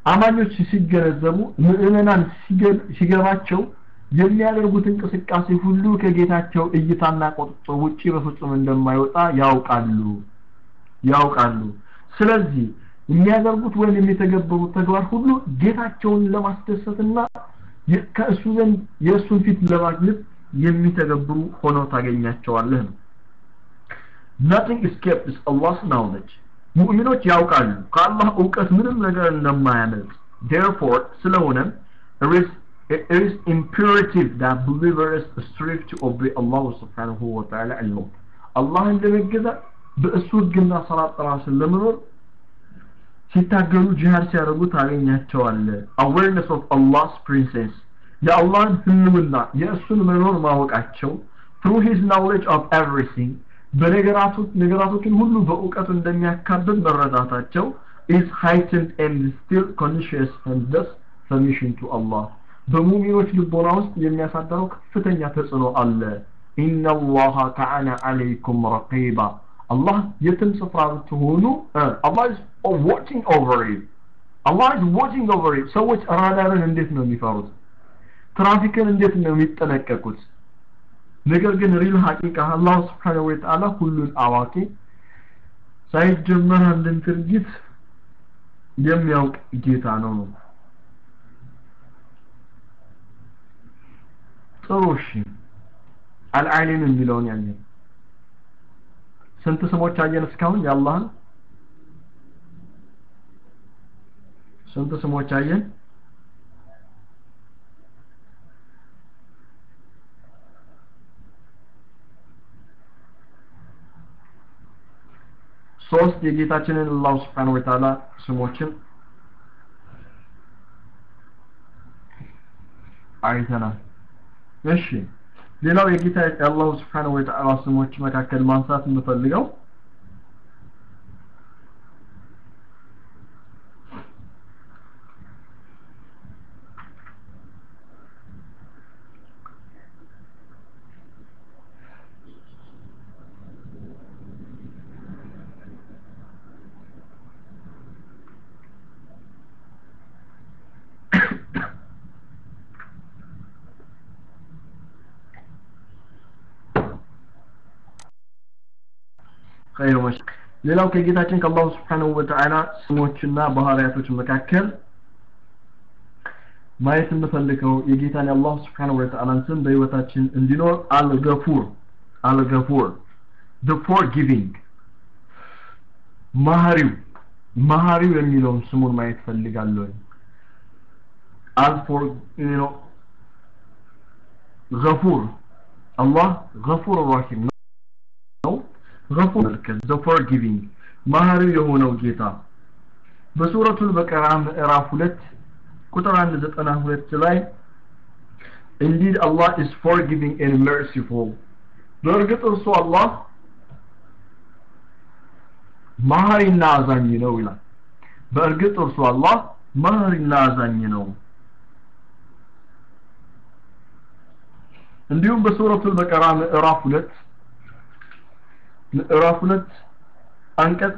አማኞች ሲገነዘቡ ምዕመናን ሲገባቸው የሚያደርጉት እንቅስቃሴ ሁሉ ከጌታቸው እይታና ቁጥጥር ውጪ በፍጹም እንደማይወጣ ያውቃሉ ያውቃሉ ስለዚህ የሚያደርጉት ወይም የሚተገበሩት ተግባር ሁሉ ጌታቸውን ለማስደሰትና ከእሱ ዘንድ የእሱን ፊት ለማግኘት የሚተገብሩ ሆነው ታገኛቸዋለህ ነው nothing escapes Allah's knowledge ሙእሚኖች ያውቃሉ ከአላህ እውቀት ምንም ነገር እንደማያመልጥ therefore ስለሆነም it is, it is imperative that believers strive to obey Allah subhanahu wa ta'ala alone አላህን ለመገዛት በእሱ ህግና ሰላት ራስን ለመኖር ሲታገሉ ጂሃድ ሲያደርጉ ታገኛቸዋለ awareness of Allah's presence የአላህን ህልውና የእሱን መኖር ማወቃቸው through his knowledge of everything በነገራቶች ነገራቶችን ሁሉ በእውቀቱ እንደሚያካብብ መረዳታቸው is heightened and still conscious and thus submission to Allah በሙሚኖች ልቦና ውስጥ የሚያሳደረው ከፍተኛ ተጽዕኖ አለ ኢነ አላህ ካነ አለይኩም ረቂባ አላህ የትም ስፍራ ብትሆኑ አላህ is watching over you አላህ is watching over you ሰዎች ራዳርን እንዴት ነው የሚፈሩት ትራፊክን እንዴት ነው የሚጠነቀቁት ነገር ግን ሪል ሐቂቃ አላህ Subhanahu Wa Ta'ala ሁሉን አዋቂ ሳይጀመር አንድን ድርጊት የሚያውቅ ጌታ ነው ነው ጥሩ እሺ አልዓሊም የሚለውን ያየን ስንት ስሞች አየን እስካሁን የአላህን ስንት ስሞች አየን ሶስት የጌታችንን አላህ Subhanahu Wa Ta'ala ስሞችን አይተናል እሺ ሌላው የጌታ የአላሁ Subhanahu Wa Ta'ala ስሞች መካከል ማንሳት የምፈልገው ኸይር መሽ ሌላው ከጌታችን ከአላሁ Subhanahu Wa Ta'ala ስሞችና ባህሪያቶች መካከል ማየት የምፈልገው የጌታን የአላሁ Subhanahu Wa Ta'ala ስም በህይወታችን እንዲኖር አልገፉር አልገፉር the forgiving ማህሪው ማህሪው የሚለውን ስሙን ማየት ፈልጋለሁ አልፎር you know ገፉር አላህ ገፉር ራሂም ነው ገፉር the forgiving ማህሪው የሆነው ጌታ በሱረቱል በቀራ ምዕራፍ 2 ቁጥር 192 ላይ indeed Allah is forgiving and merciful በእርግጥ እርሱ አላህ ማህሪና አዛኝ ነው ይላል በእርግጥ እርሱ አላህ ማህሪና አዛኝ ነው እንዲሁም በሱረቱል በቀራ ምዕራፍ 2 ምዕራፍ 2 አንቀጽ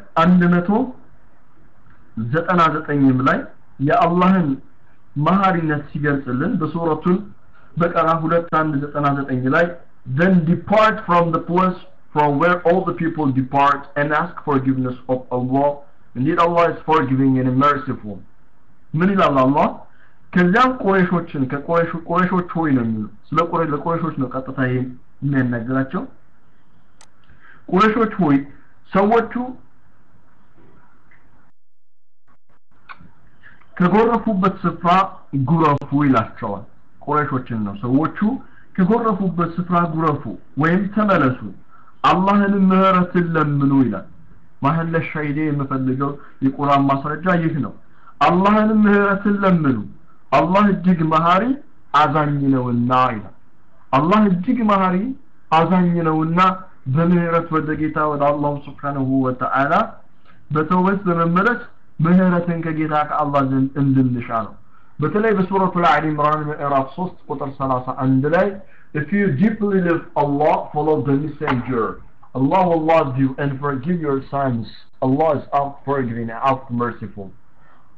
199 ላይ የአላህን መሐሪነት ሲገልጽልን በሱረቱል በቀራ 2199 ላይ then depart from the place from where all the people depart and ask forgiveness of Allah indeed Allah is forgiving and merciful ምን ይላል አላህ ከዚያም ቁረይሾችን ከቁረይሽ ቁረይሾች ሆይ ነው የሚሉ ስለ ቁረይሽ ለቁረይሾች ነው ቀጥታ ይሄ የሚያናግራቸው ቁረይሾች ሆይ ሰዎቹ ከጎረፉበት ስፍራ ጉረፉ ይላቸዋል ቁረይሾችን ነው ሰዎቹ ከጎረፉበት ስፍራ ጉረፉ ወይም ተመለሱ አላህን ምህረትን ለምኑ ይላል ማህለ ሻይዴ የምፈልገው የቁርአን ማስረጃ ይህ ነው አላህን ምህረትን ለምኑ አላህ እጅግ መሐሪ አዛኝ ነውና ይላል አላህ እጅግ መሐሪ አዛኝ ነውና በምህረት ወደ ጌታ ወደ አላሁ ስብሓንሁ ወተዓላ በተውበት በመመለስ ምህረትን ከጌታ ከአላህ ዘንድ እንድንሻ ነው በተለይ በሱረቱ አሊ ኢምራን ምዕራፍ 3 ቁጥር 31 ላይ if you deeply love Allah follow the messenger Allah will love you and forgive your sins Allah is oft forgiving and oft merciful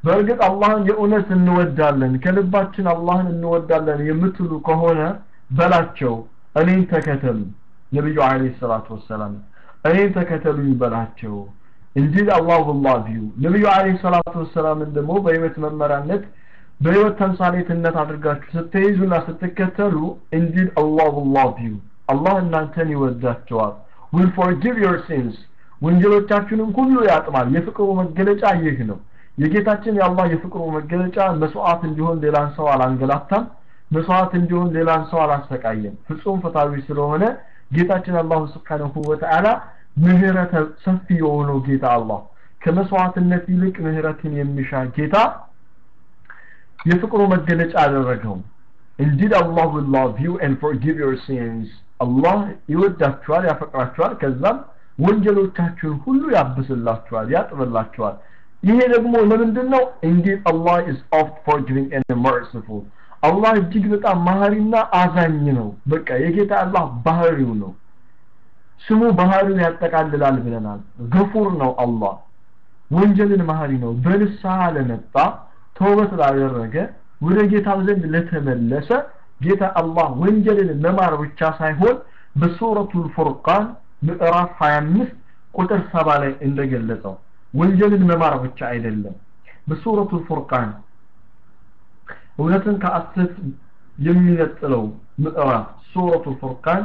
በእርግጥ አላህን የእውነት እንወዳለን ከልባችን አላህን እንወዳለን የምትሉ ከሆነ በላቸው እኔን ተከተሉ ነቢዩ አለይሂ ሰላቱ ወሰላም እኔን ተከተሉኝ በላቸው እንዲል አላህ ላቭ ዩ ነቢዩ አለይሂ ሰላቱ ወሰላምን ደግሞ በህይወት መመሪያነት በህይወት ተምሳሌትነት አድርጋችሁ ስትይዙና ስትከተሉ እንዲል አላህ ላቭ ዩ አላህ እናንተን ይወዳቸዋል will forgive your sins ወንጀሎቻችንን ሁሉ ያጥማል የፍቅሩ መገለጫ ይህ ነው የጌታችን የአላህ የፍቅሩ መገለጫ መስዋዕት እንዲሆን ሌላን ሰው አላንገላታም መስዋዕት እንዲሆን ሌላን ሰው አላሰቃየም ፍጹም ፍትሃዊ ስለሆነ ጌታችን አላሁ ስብሓንሁ ወተዓላ ምህረተ ሰፊ የሆነው ጌታ አላህ ከመስዋዕትነት ይልቅ ምህረትን የሚሻ ጌታ የፍቅሩ መገለጫ አደረገው indeed Allah will love you and forgive your sins አላህ ይወዳችኋል ያፈቅራችኋል ከዛም ወንጀሎቻችሁን ሁሉ ያብስላችኋል ያጥብላችኋል ይሄ ደግሞ ለምንድን ነው indeed Allah is oft forgiving and merciful አላህ እጅግ በጣም ማህሪና አዛኝ ነው በቃ የጌታ አላህ ባህሪው ነው ስሙ ባህሪውን ያጠቃልላል ብለናል ገፉር ነው አላህ ወንጀልን ማህሪ ነው በንስሐ ለመጣ ተውበት ላደረገ ወደ ጌታው ዘንድ ለተመለሰ ጌታ አላህ ወንጀልን መማር ብቻ ሳይሆን በሱረቱል ፉርቃን ምዕራፍ 25 ቁጥር 7 ላይ እንደገለጸው ወንጀልን መማር ብቻ አይደለም በሱረቱል ፉርቃን እውነትን ከአሰት የሚነጥለው ምዕራፍ ሱረቱል ፉርቃን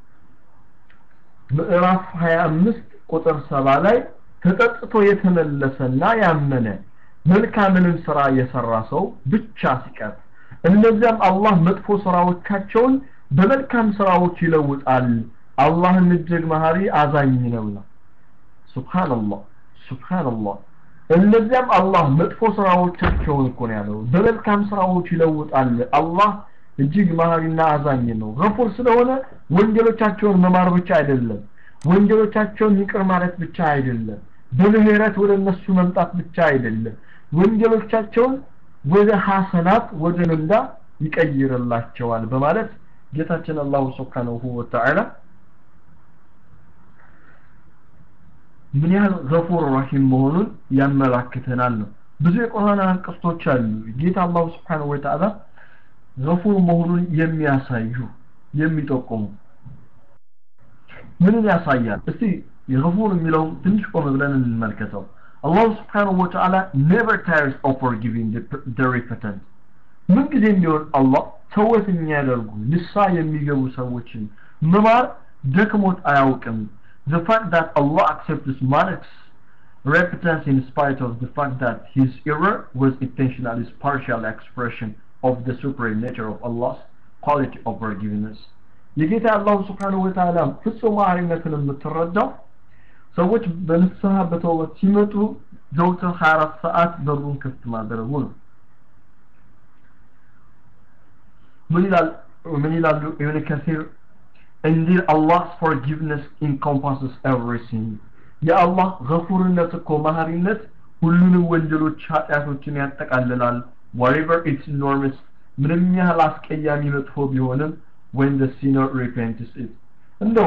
ምዕራፍ 25 ቁጥር 7 ላይ ተጠጥቶ የተመለሰና ያመነ መልካምንም ስራ የሰራ ሰው ብቻ ሲቀር እነዚያም አላህ መጥፎ ስራዎቻቸውን በመልካም ስራዎች ይለውጣል አላህም እጅግ መሀሪ አዛኝ ነውና ሱብሃንአላህ ሱብሃንአላህ እነዚያም አላህ መጥፎ ስራዎቻቸውን እኮ ነው ያለው በመልካም ስራዎች ይለውጣል አላህ እጅግ መሀሪና አዛኝ ነው ገፉር ስለሆነ ወንጀሎቻቸውን መማር ብቻ አይደለም ወንጀሎቻቸውን ይቅር ማለት ብቻ አይደለም በምህረት ወደ እነሱ መምጣት ብቻ አይደለም ወንጀሎቻቸውን ወደ ሐሰናት ወደ ምንዳ ይቀይርላቸዋል በማለት ጌታችን አላሁ ስብሓንሁ ወተዓላ ምን ያህል ገፉር ረሂም መሆኑን ያመላክተናል ነው ብዙ የቁርአን አንቀጾች አሉ ጌታ አላሁ ስብሓንሁ ወተዓላ ገፉር መሆኑን የሚያሳዩ የሚጠቁሙ ምንን ያሳያል እስቲ የገፉር የሚለውን ትንሽ ቆም ብለን እንመልከተው አላሁ ስብሓንሁ ወተዓላ never tires of forgiving the, the repentant ምን ጊዜ ቢሆን አላህ ተወት የሚያደርጉ ንሳ የሚገቡ ሰዎችን መማር ደክሞት አያውቅም the fact that Allah accepts man's repentance in spite of the fact that his error was intentional is partial expression of the supreme nature of Allah's quality of forgiveness የጌታ አላሁ ስብሓንሁ ወተዓላ ፍጹም ማዕሪነትን የምትረዳው ሰዎች በንስሐ በተውበት ሲመጡ ዘውትር 24 ሰዓት በሩን ክፍት ማድረጉ ነው ምን ይላል ምን ይላሉ ኢብን ከሲር indeed Allah's forgiveness encompasses everything የአላህ ገፉርነት እኮ መሀሪነት ሁሉንም ወንጀሎች ኃጢአቶችን ያጠቃልላል whatever its enormous ምንም ያህል አስቀያሚ መጥፎ ቢሆንም when the sinner repents it እንደው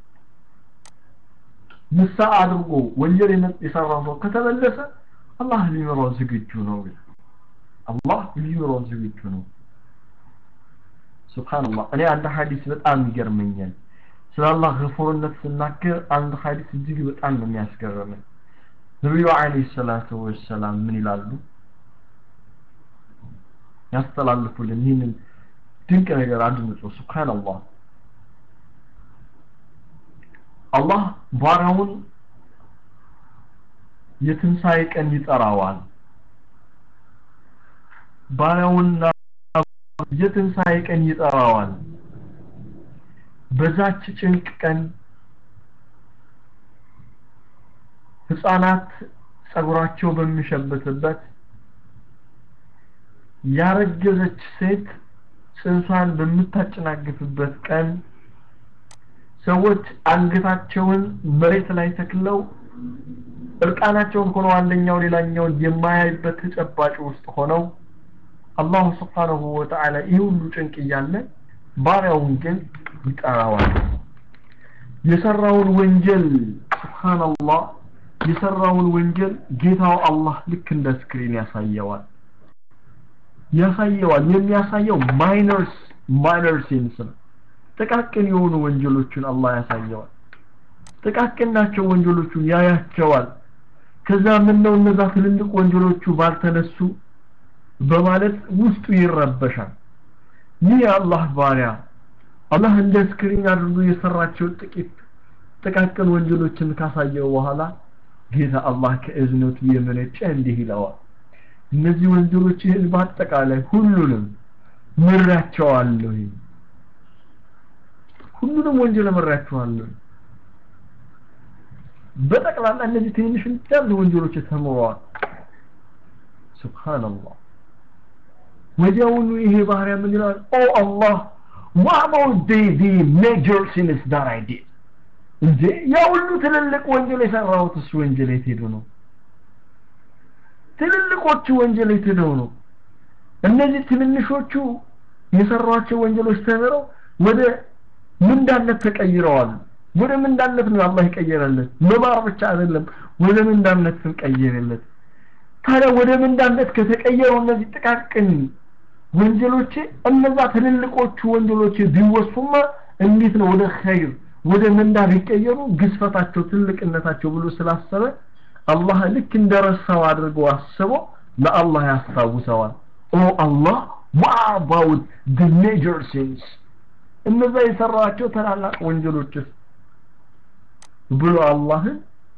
ንሳ አድርጎ ወንጀል የሰራ ሰው ከተመለሰ አላህ ሊምረው ዝግጁ ነው አላህ ሊምረው ዝግጁ ነው ሱብሃንአላህ እኔ አንድ ሐዲስ በጣም ይገርመኛል ስለ አላህ ገፉርነት ስናገር አንድ ሐዲስ እጅግ በጣም ነው የሚያስገርመኝ ነቢዩ አለይሂ ሰላቱ ወሰላም ምን ይላሉ ያስተላልፉልን ይህንን ድንቅ ነገር አድምጡ ሱብሃንአላህ አላህ ባሪያውን የትንሣኤ ቀን ይጠራዋል ባሪያውንና የትንሣኤ ቀን ይጠራዋል በዛች ጭንቅ ቀን ህፃናት ጸጉራቸው በሚሸብትበት ያረገዘች ሴት ጽንሷን በምታጨናግፍበት ቀን ሰዎች አንገታቸውን መሬት ላይ ተክለው እርቃናቸውን ሆነው አንደኛው ሌላኛውን የማያይበት ተጨባጭ ውስጥ ሆነው አላሁ ስብሓንሁ ወተዓላ ይህ ሁሉ ጭንቅ እያለ ባሪያውን ግን ይጠራዋል የሰራውን ወንጀል ስብሓንላህ የሰራውን ወንጀል ጌታው አላህ ልክ እንደ ስክሪን ያሳየዋል ያሳየዋል የሚያሳየው ማይነርስ ማይነር ሲንስ ነው ጥቃቅን የሆኑ ወንጀሎችን አላህ ያሳየዋል ጥቃቅን ናቸው ወንጀሎቹን ያያቸዋል ከዛ ምን ነው እነዛ ትልልቅ ወንጀሎቹ ባልተነሱ በማለት ውስጡ ይረበሻል ይህ የአላህ ባሪያ አላህ እንደ ስክሪን አድርጎ የሰራቸው ጥቂት ጥቃቅን ወንጀሎችን ካሳየው በኋላ ጌታ አላህ ከእዝነቱ የመነጨ እንዲህ ይለዋል እነዚህ ወንጀሎችህን በአጠቃላይ ሁሉንም ምራቸዋለሁ ሁሉንም ወንጀል ምራቸዋለሁ በጠቅላላ እነዚህ ትንሽ እንዳሉ ወንጀሎች ተምረዋል ሱብሃንአላህ ወዲያውኑ ይሄ ባህሪያ ምን ይላል ኦ አላህ what about the the major sins that I did እንዴ ያ ሁሉ ትልልቅ ወንጀል የሰራሁትስ ወንጀል የት ሄዱ ነው ትልልቆቹ ወንጀል የት ሄደው ነው እነዚህ ትንንሾቹ የሰሯቸው ወንጀሎች ተምረው ወደ ምንዳነት ተቀይረዋል ወደ ምንዳነት ነው አላህ ይቀየረለት መማር ብቻ አይደለም ወደ ምንዳነት ቀየረለት ታዲያ ወደ ምንዳነት ከተቀየሩ እነዚህ ጥቃቅን ወንጀሎች እነዛ ትልልቆቹ ወንጀሎች ቢወሱማ እንዴት ነው ወደ ኸይር ወደ ምንዳ ቢቀየሩ ግዝፈታቸው ትልቅነታቸው ብሎ ስላሰበ አላህ ልክ እንደረሳው አድርጎ አስቦ ለአላህ ያስታውሰዋል ኦ አላህ what about the major sins እነዛ የሰራቸው ታላላቅ ወንጀሎችስ ብሎ አላህን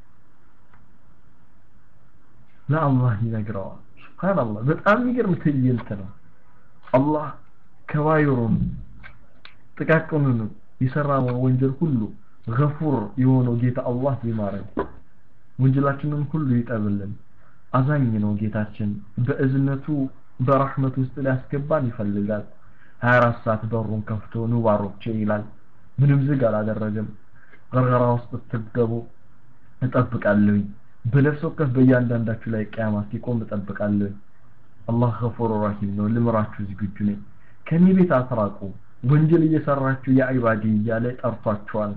ለአላህ ይነግረዋል ሱብሃንአላህ በጣም የሚገርም ትዕይንት ነው አላህ ከባይሩን ጥቃቅኑን የሰራነው ወንጀል ሁሉ ገፉር የሆነው ጌታ አላህ ይማረን ወንጀላችንን ሁሉ ይጠብልን አዛኝ ነው ጌታችን በእዝነቱ በረህመት ውስጥ ሊያስገባን ይፈልጋል 24 ሰዓት በሩን ከፍቶ ኑ ባሮቼ ይላል ምንም ዝግ አላደረገም ገርገራ ውስጥ ስትገቡ እጠብቃለሁኝ በነፍስ ወከፍ በእያንዳንዳችሁ ላይ ቅያማ ሲቆም እጠብቃለሁኝ አላህ ገፉር ረሂም ነው ልምራችሁ ዝግጁ ነኝ ከኔ ቤት አትራቁ ወንጀል እየሰራችሁ የአይባዲ እያለ ጠርቷቸዋል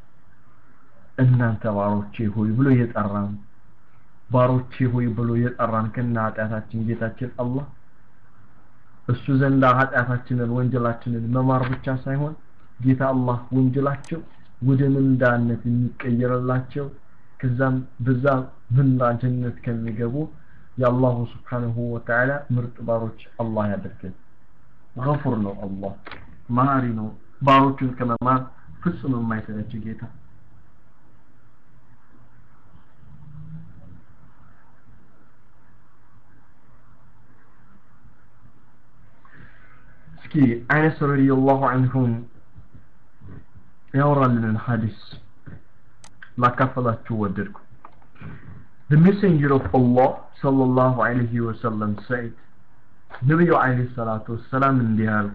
እናንተ ባሮቼ ሆይ ብሎ የጠራን ባሮቼ ሆይ ብሎ የጠራን ከና ኃጢአታችን ጌታችን አላህ እሱ ዘንዳ ኃጢአታችንን ወንጀላችንን መማር ብቻ ሳይሆን ጌታ አላህ ወንጀላቸው ወደ ምንዳነት የሚቀየርላቸው ከዛም በዛ ምንዳ ጀነት ከሚገቡ የአላሁ ስብሓንሁ ወተዓላ ምርጥ ባሮች አላህ ያደርገን ገፉር ነው አላህ መሀሪ ነው ባሮቹን ከመማር ፍጹም የማይሰለች ጌታ እስኪ አይነስ ረዲየላሁ አንሁም ያወራልንን ሀዲስ ላካፈላችሁ ወደድኩ The messenger of Allah sallallahu alayhi wa sallam said ነቢዩ አለይሂ ሰላቱ ወሰላም እንዲህ አሉ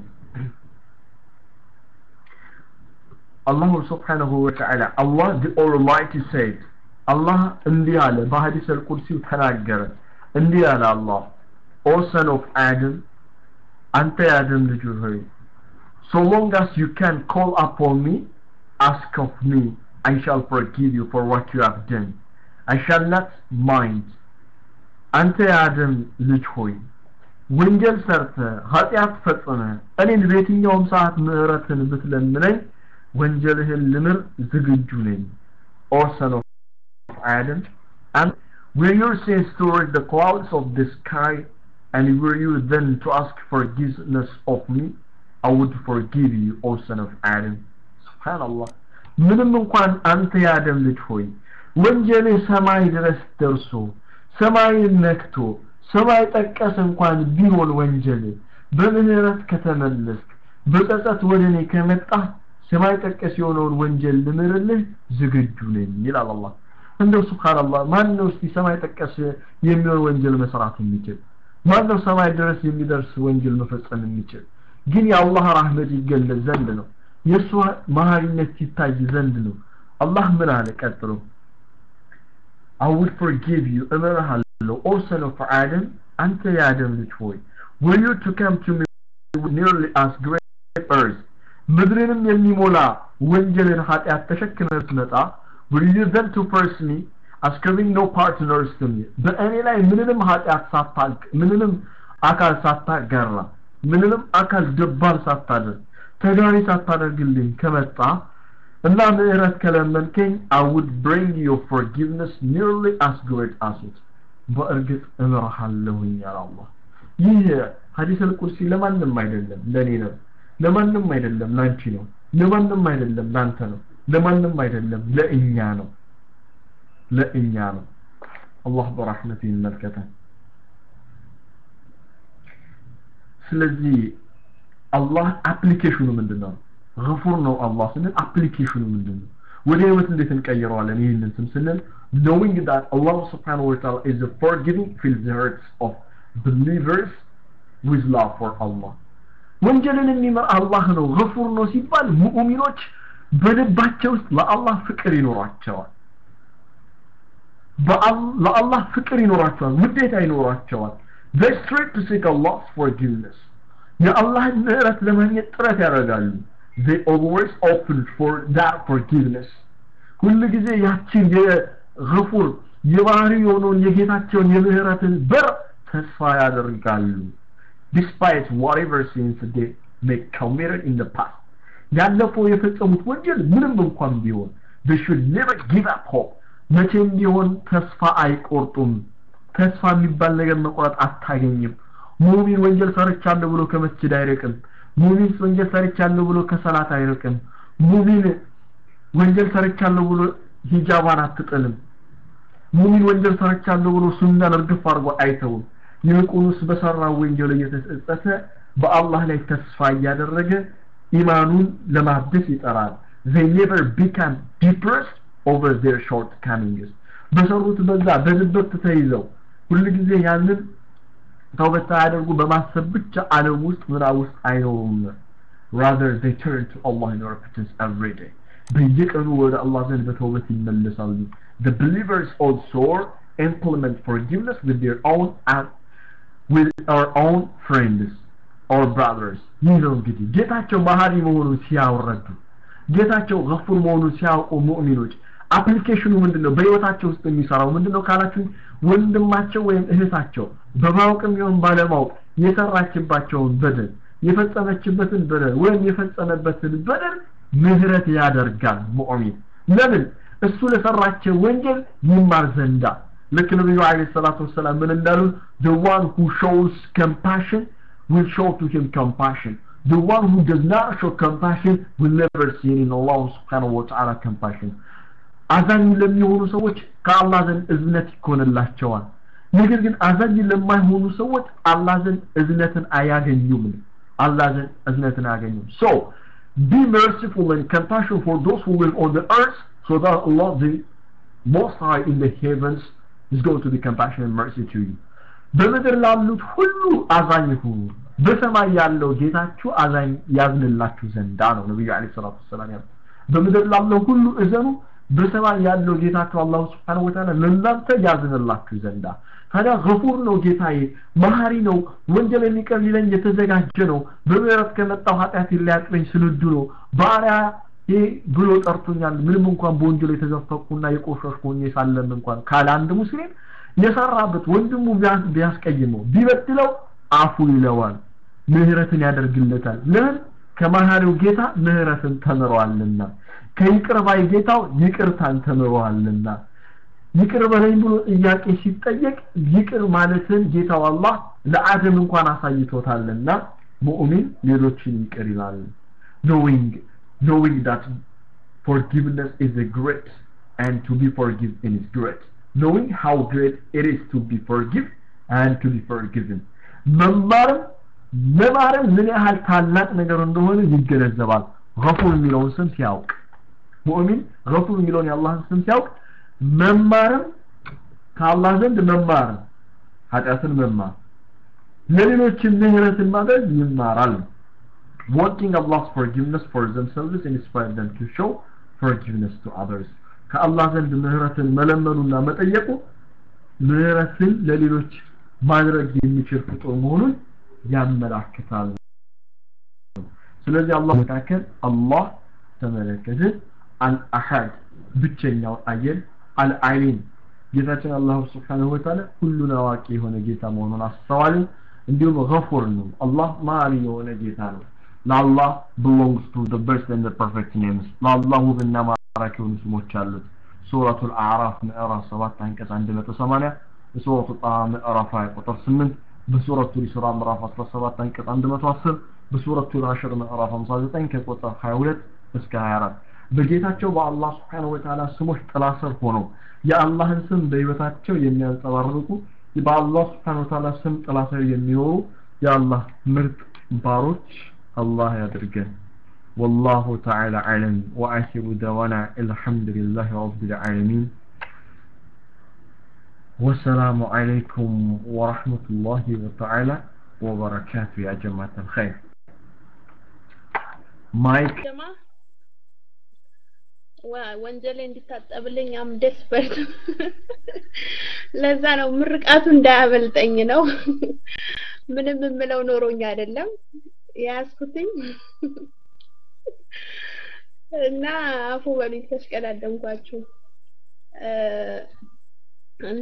አላሁ ስብሓነሁ ወተዓላ አላህ the almighty said አላህ እንዲህ አለ በሐዲስ አልቁድሲው ተናገረ እንዲህ አለ አላህ O son of Adam አንተ የአደም ልጅ ሆይ so long as you can call upon me ask of me I shall forgive you for what you have done I shall not mind አንተ የአደም ልጅ ሆይ ወንጀል ሰርተ ኃጢአት ፈጽመ እኔን በየትኛውም ሰዓት ምህረትን ብትለምነኝ ወንጀልህን ልምር ዝግጁ ነኝ O son of Adam and were your sins toward the clouds of the sky and were you then to ask forgiveness of me I would forgive you O son of Adam subhanallah ምንም እንኳን አንተ የአደም ልጅ ሆይ ወንጀልህ ሰማይ ድረስ ደርሶ ሰማይን ነክቶ ሰማይ ጠቀስ እንኳን ቢሆን ወንጀል በምህረት ከተመለስክ በጸጸት ወደ እኔ ከመጣ ሰማይ ጠቀስ የሆነውን ወንጀል ልምርልህ ዝግጁ ነኝ ይላል አላህ እንደው ሱብሃንአላህ ማን ነው እስቲ ሰማይ ጠቀስ የሚሆን ወንጀል መስራት የሚችል ማን ነው ሰማይ ድረስ የሚደርስ ወንጀል መፈጸም የሚችል ግን የአላህ ረህመት ይገለጽ ዘንድ ነው የእሱ መሀሪነት ሲታይ ዘንድ ነው አላህ ምን አለ ቀጥሎ I will forgive you እምርሃለሁ O son of Adam አንተ የአደም ልጅ ሆይ were you to come to me nearly as great earth ምድርንም የሚሞላ ወንጀልን ኃጢአት ተሸክመህ ስትመጣ will you then to first me አስከሪንግ ኖ ፓርትነርስ ቱ ሚ በእኔ ላይ ምንንም ኃጢአት ሳታልቅ ምንንም አካል ሳታጋራ ምንንም አካል ደባል ሳታደርግ ተጋሪ ሳታደርግልኝ ከመጣ እና ምህረት ከለመንከኝ I would bring your forgiveness nearly as great as it በእርግጥ እምርሃለሁኝ ያለ አላህ ይህ ሐዲስ አልቁርሲ ለማንም አይደለም ለኔ ነው ለማንም አይደለም ላንቺ ነው ለማንም አይደለም ላንተ ነው ለማንም አይደለም ለእኛ ነው ለእኛ ነው አላህ በረሕመቱ ይመልከተን ስለዚህ አላህ አፕሊኬሽኑ ምንድን ነው ገፉር ነው አላህ ስንል አፕሊኬሽኑ ምንድን ነው ወደ ህይወት እንዴት እንቀይረዋለን ይህንን ስም ስንል knowing that Allah subhanahu wa ta'ala is the forgiving fills the hearts of believers with love for Allah ወንጀልን የሚመር አላህ ነው ገፉር ነው ሲባል ሙእሚኖች በልባቸው ውስጥ ለአላህ ፍቅር ይኖራቸዋል ለአላህ ፍቅር ይኖራቸዋል ውዴታ ይኖራቸዋል they strive to seek Allah's forgiveness የአላህን ምህረት ለማግኘት ጥረት ያደርጋሉ they always open for that forgiveness ሁሉ ጊዜ ያችን የገፉር የባህሪ የሆነውን የጌታቸውን የምህረትን በር ተስፋ ያደርጋሉ despite whatever sins they may committed in the past ያለፈው የፈጸሙት ወንጀል ምንም እንኳን ቢሆን they should never give up hope መቼም ቢሆን ተስፋ አይቆርጡም ተስፋ የሚባል ነገር መቁረጥ አታገኝም ሙሚን ወንጀል ሰርቻለሁ ብሎ ከመስጅድ አይርቅም ሙሚን ወንጀል ሰርቻለሁ ብሎ ከሰላት አይርቅም ሙሚን ወንጀል ሰርቻለሁ ብሎ ሂጃባን አትጥልም ሙሚን ወንጀል ሰርቻለሁ ብሎ ሱናን እርግፍ አድርጎ አይተውም ይልቁንስ በሰራው ወንጀል እየተጸጸተ በአላህ ላይ ተስፋ እያደረገ ኢማኑን ለማደስ ይጠራል they never become depressed over their shortcomings በሰሩት በዛ በዝበት ተይዘው ሁልጊዜ ያንን ተውበት ሳያደርጉ በማሰብ ብቻ ዓለም ውስጥ ምዕራብ ውስጥ አይኖሩም rather they turn to Allah in repentance every day በየቀኑ ወደ አላህ ዘንድ በተውበት ይመለሳሉ the believers also implement forgiveness with their own act with our own friends or brothers ይህ ነው እንግዲህ ጌታቸው መሀሪ መሆኑን ሲያወረዱ ጌታቸው ገፉር መሆኑን ሲያውቁ ሙእሚኖች አፕሊኬሽኑ ምንድነው በህይወታቸው ውስጥ የሚሰራው ምንድነው ካላችሁ ወንድማቸው ወይም እህታቸው በማወቅም ይሁን ባለማወቅ የሰራችባቸውን በደል የፈጸመችበትን በደል ወይም የፈጸመበትን በደል ምህረት ያደርጋል ሙእሚን ለምን እሱ ለሰራቸው ወንጀል ይማር ዘንዳ ልክ ነብዩ አለይሂ ሰላቱ ወሰላም ምን እንዳሉ the one who shows compassion will show to him compassion the one who does not show compassion will never see in Allah subhanahu wa ta'ala compassion አዛኝ ለሚሆኑ ሰዎች ከአላህ ዘንድ እዝነት ይኮንላቸዋል ነገር ግን አዛኝ ለማይሆኑ ሰዎች አላህ ዘንድ እዝነትን አያገኙም አላህ ዘንድ እዝነትን አያገኙም so be merciful and compassion for those who live on the earth so that Allah the most high in the heavens is going to be compassion and mercy to you በምድር ላሉት ሁሉ አዛኝ ሁኑ በሰማይ ያለው ጌታችሁ አዛኝ ያዝንላችሁ ዘንዳ ነው ነብዩ አለይሂ ሰላቱ ወሰላም ያሉት በምድር ላለው ሁሉ እዘኑ በሰማይ ያለው ጌታችሁ አላሁ ስብሓነሁ ወተዓላ ለእናንተ ያዝንላችሁ ዘንዳ ታዲያ ገፉር ነው ጌታዬ መሀሪ ነው ወንጀል የሚቀር ሊለኝ የተዘጋጀ ነው በምህረት ከመጣው ኃጢአት ሊያጥበኝ ስንዱ ነው ባሪያ ይህ ብሎ ጠርቶኛል ምንም እንኳን በወንጀል የተዘፈቁና የቆሸሽኩ ሆኜ ሳለም እንኳን ካለ አንድ ሙስሊም የሰራበት ወንድሙ ቢያስቀይመው ቢበድለው አፉ ይለዋል ምህረትን ያደርግለታል ለምን ከመሀሪው ጌታ ምህረትን ተምረዋልና ከይቅር ባይ ጌታው ይቅርታን ተምረዋልና ይቅር በለኝ ብሎ ጥያቄ ሲጠየቅ ይቅር ማለትን ጌታው አላህ ለአደም እንኳን አሳይቶታልና ሙእሚን ሌሎችን ይቅር ይላል knowing knowing that forgiveness is a great and to be forgiven is great knowing how great it is to be forgiven and to be forgiven መማርም መማርም ምን ያህል ታላቅ ነገር እንደሆነ ይገነዘባል ገፉር የሚለውን ስም ሲያውቅ ሙእሚን ገፉር የሚለውን የአላህን ስም ሲያውቅ መማርም ከአላህ ዘንድ መማር ኃጢአትን መማር ለሌሎችም ምህረትን ማድረግ ይማራል wanting Allah's forgiveness for themselves and inspire them to show forgiveness to others ከአላህ ዘንድ ምህረትን መለመኑና መጠየቁ ምህረትን ለሌሎች ማድረግ የሚችል ፍጡር መሆኑን ያመላክታል ስለዚህ አላህ መካከል አላህ ተመለከተ አልአሐድ ብቸኛው አየን አልዓሊም ጌታችን አላህ ስብሓነሁ ወተዓላ ሁሉን አዋቂ የሆነ ጌታ መሆኑን አስተዋልን። እንዲሁም ገፉር ነው። አላህ ማሪ የሆነ ጌታ ነው። ለአላህ belongs to the best and the perfect names ለአላህ ውብና ማራኪ የሆኑ ስሞች አሉት። ሱረቱል አዕራፍ ምዕራፍ 7 አንቀጽ 180 በሱረቱ ጣሃ ምዕራፍ 20 ቁጥር 8 በሱረቱ ኢስራ ምዕራፍ 17 አንቀጽ 110 በሱረቱ አሽር ምዕራፍ 59 ከቁጥር 22 እስከ 24 በጌታቸው በአላህ ስብሓነሁ ወተዓላ ስሞች ጥላ ስር ሆነው የአላህን ስም በህይወታቸው የሚያንጸባርቁ በአላህ ስብሓነሁ ወተዓላ ስም ጥላ ስር የሚኖሩ የአላህ ምርጥ ባሮች الله يدرجن والله تعالى أعلم وآخر دوانا الحمد لله رب العالمين والسلام عليكم ورحمة الله تعالى وبركاته يا جماعة الخير مايك ጀማ ወንጀሌ እንዲታጠብልኝ አም ደስፐርት ለዛ ነው ምርቃቱ እንዳያበልጠኝ ነው ምንም የምለው ኖሮኝ አይደለም የያዝኩትኝ እና አፉ በሉኝ ተሽቀዳደምኳችሁ እና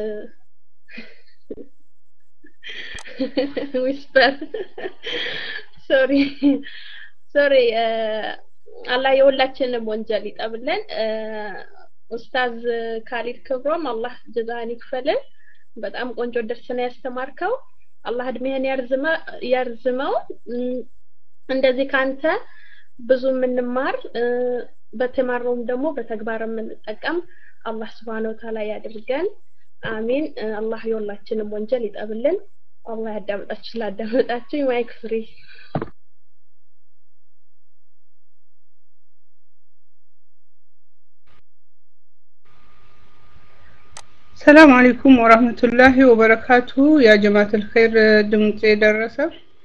ዊስፐር ሶሪ ሶሪ አላህ የሁላችንም ወንጀል ይጠብልን ኡስታዝ ካሊድ ክብሮም አላህ ጀዛህን ይክፈልን በጣም ቆንጆ ደርስ ነው ያስተማርከው አላህ እድሜህን ያርዝመው እንደዚህ ካንተ ብዙ የምንማር በተማረውም ደግሞ በተግባር የምንጠቀም አላህ ስብሓን ወተዓላ ያድርገን አሚን አላህ የሁላችንም ወንጀል ይጠብልን አላህ ያዳምጣችሁ ስላዳመጣችሁ ማይክ ፍሪ ሰላም አለይኩም ወራህመቱላሂ ወበረካቱ ያ ጀማዓተል ኸይር ድምጽ ደረሰ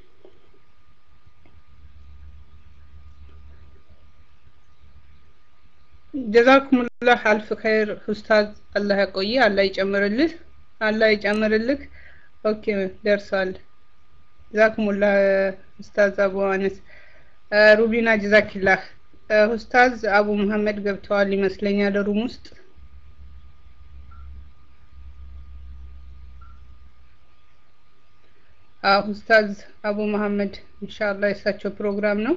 ጀዛኩሙላህ አልፍ ኸይር ኡስታዝ አላህ ያቆይ አላህ ይጨምርልህ አላህ ይጨምርልህ ኦኬ ደርሷል ጀዛኩሙላህ ኡስታዝ አቡ አነስ ሩቢና ጀዛኪላህ ኡስታዝ አቡ መሐመድ ገብተዋል ይመስለኛል ሩም ውስጥ ኡስታዝ አቡ መሐመድ ኢንሻአላህ የእሳቸው ፕሮግራም ነው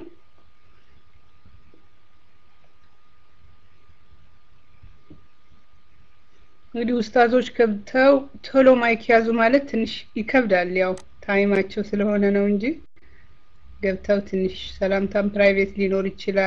እንግዲህ ኡስታዞች ገብተው ቶሎ ማይክ ያዙ ማለት ትንሽ ይከብዳል ያው ታይማቸው ስለሆነ ነው እንጂ ገብተው ትንሽ ሰላምታም ፕራይቬት ሊኖር ይችላል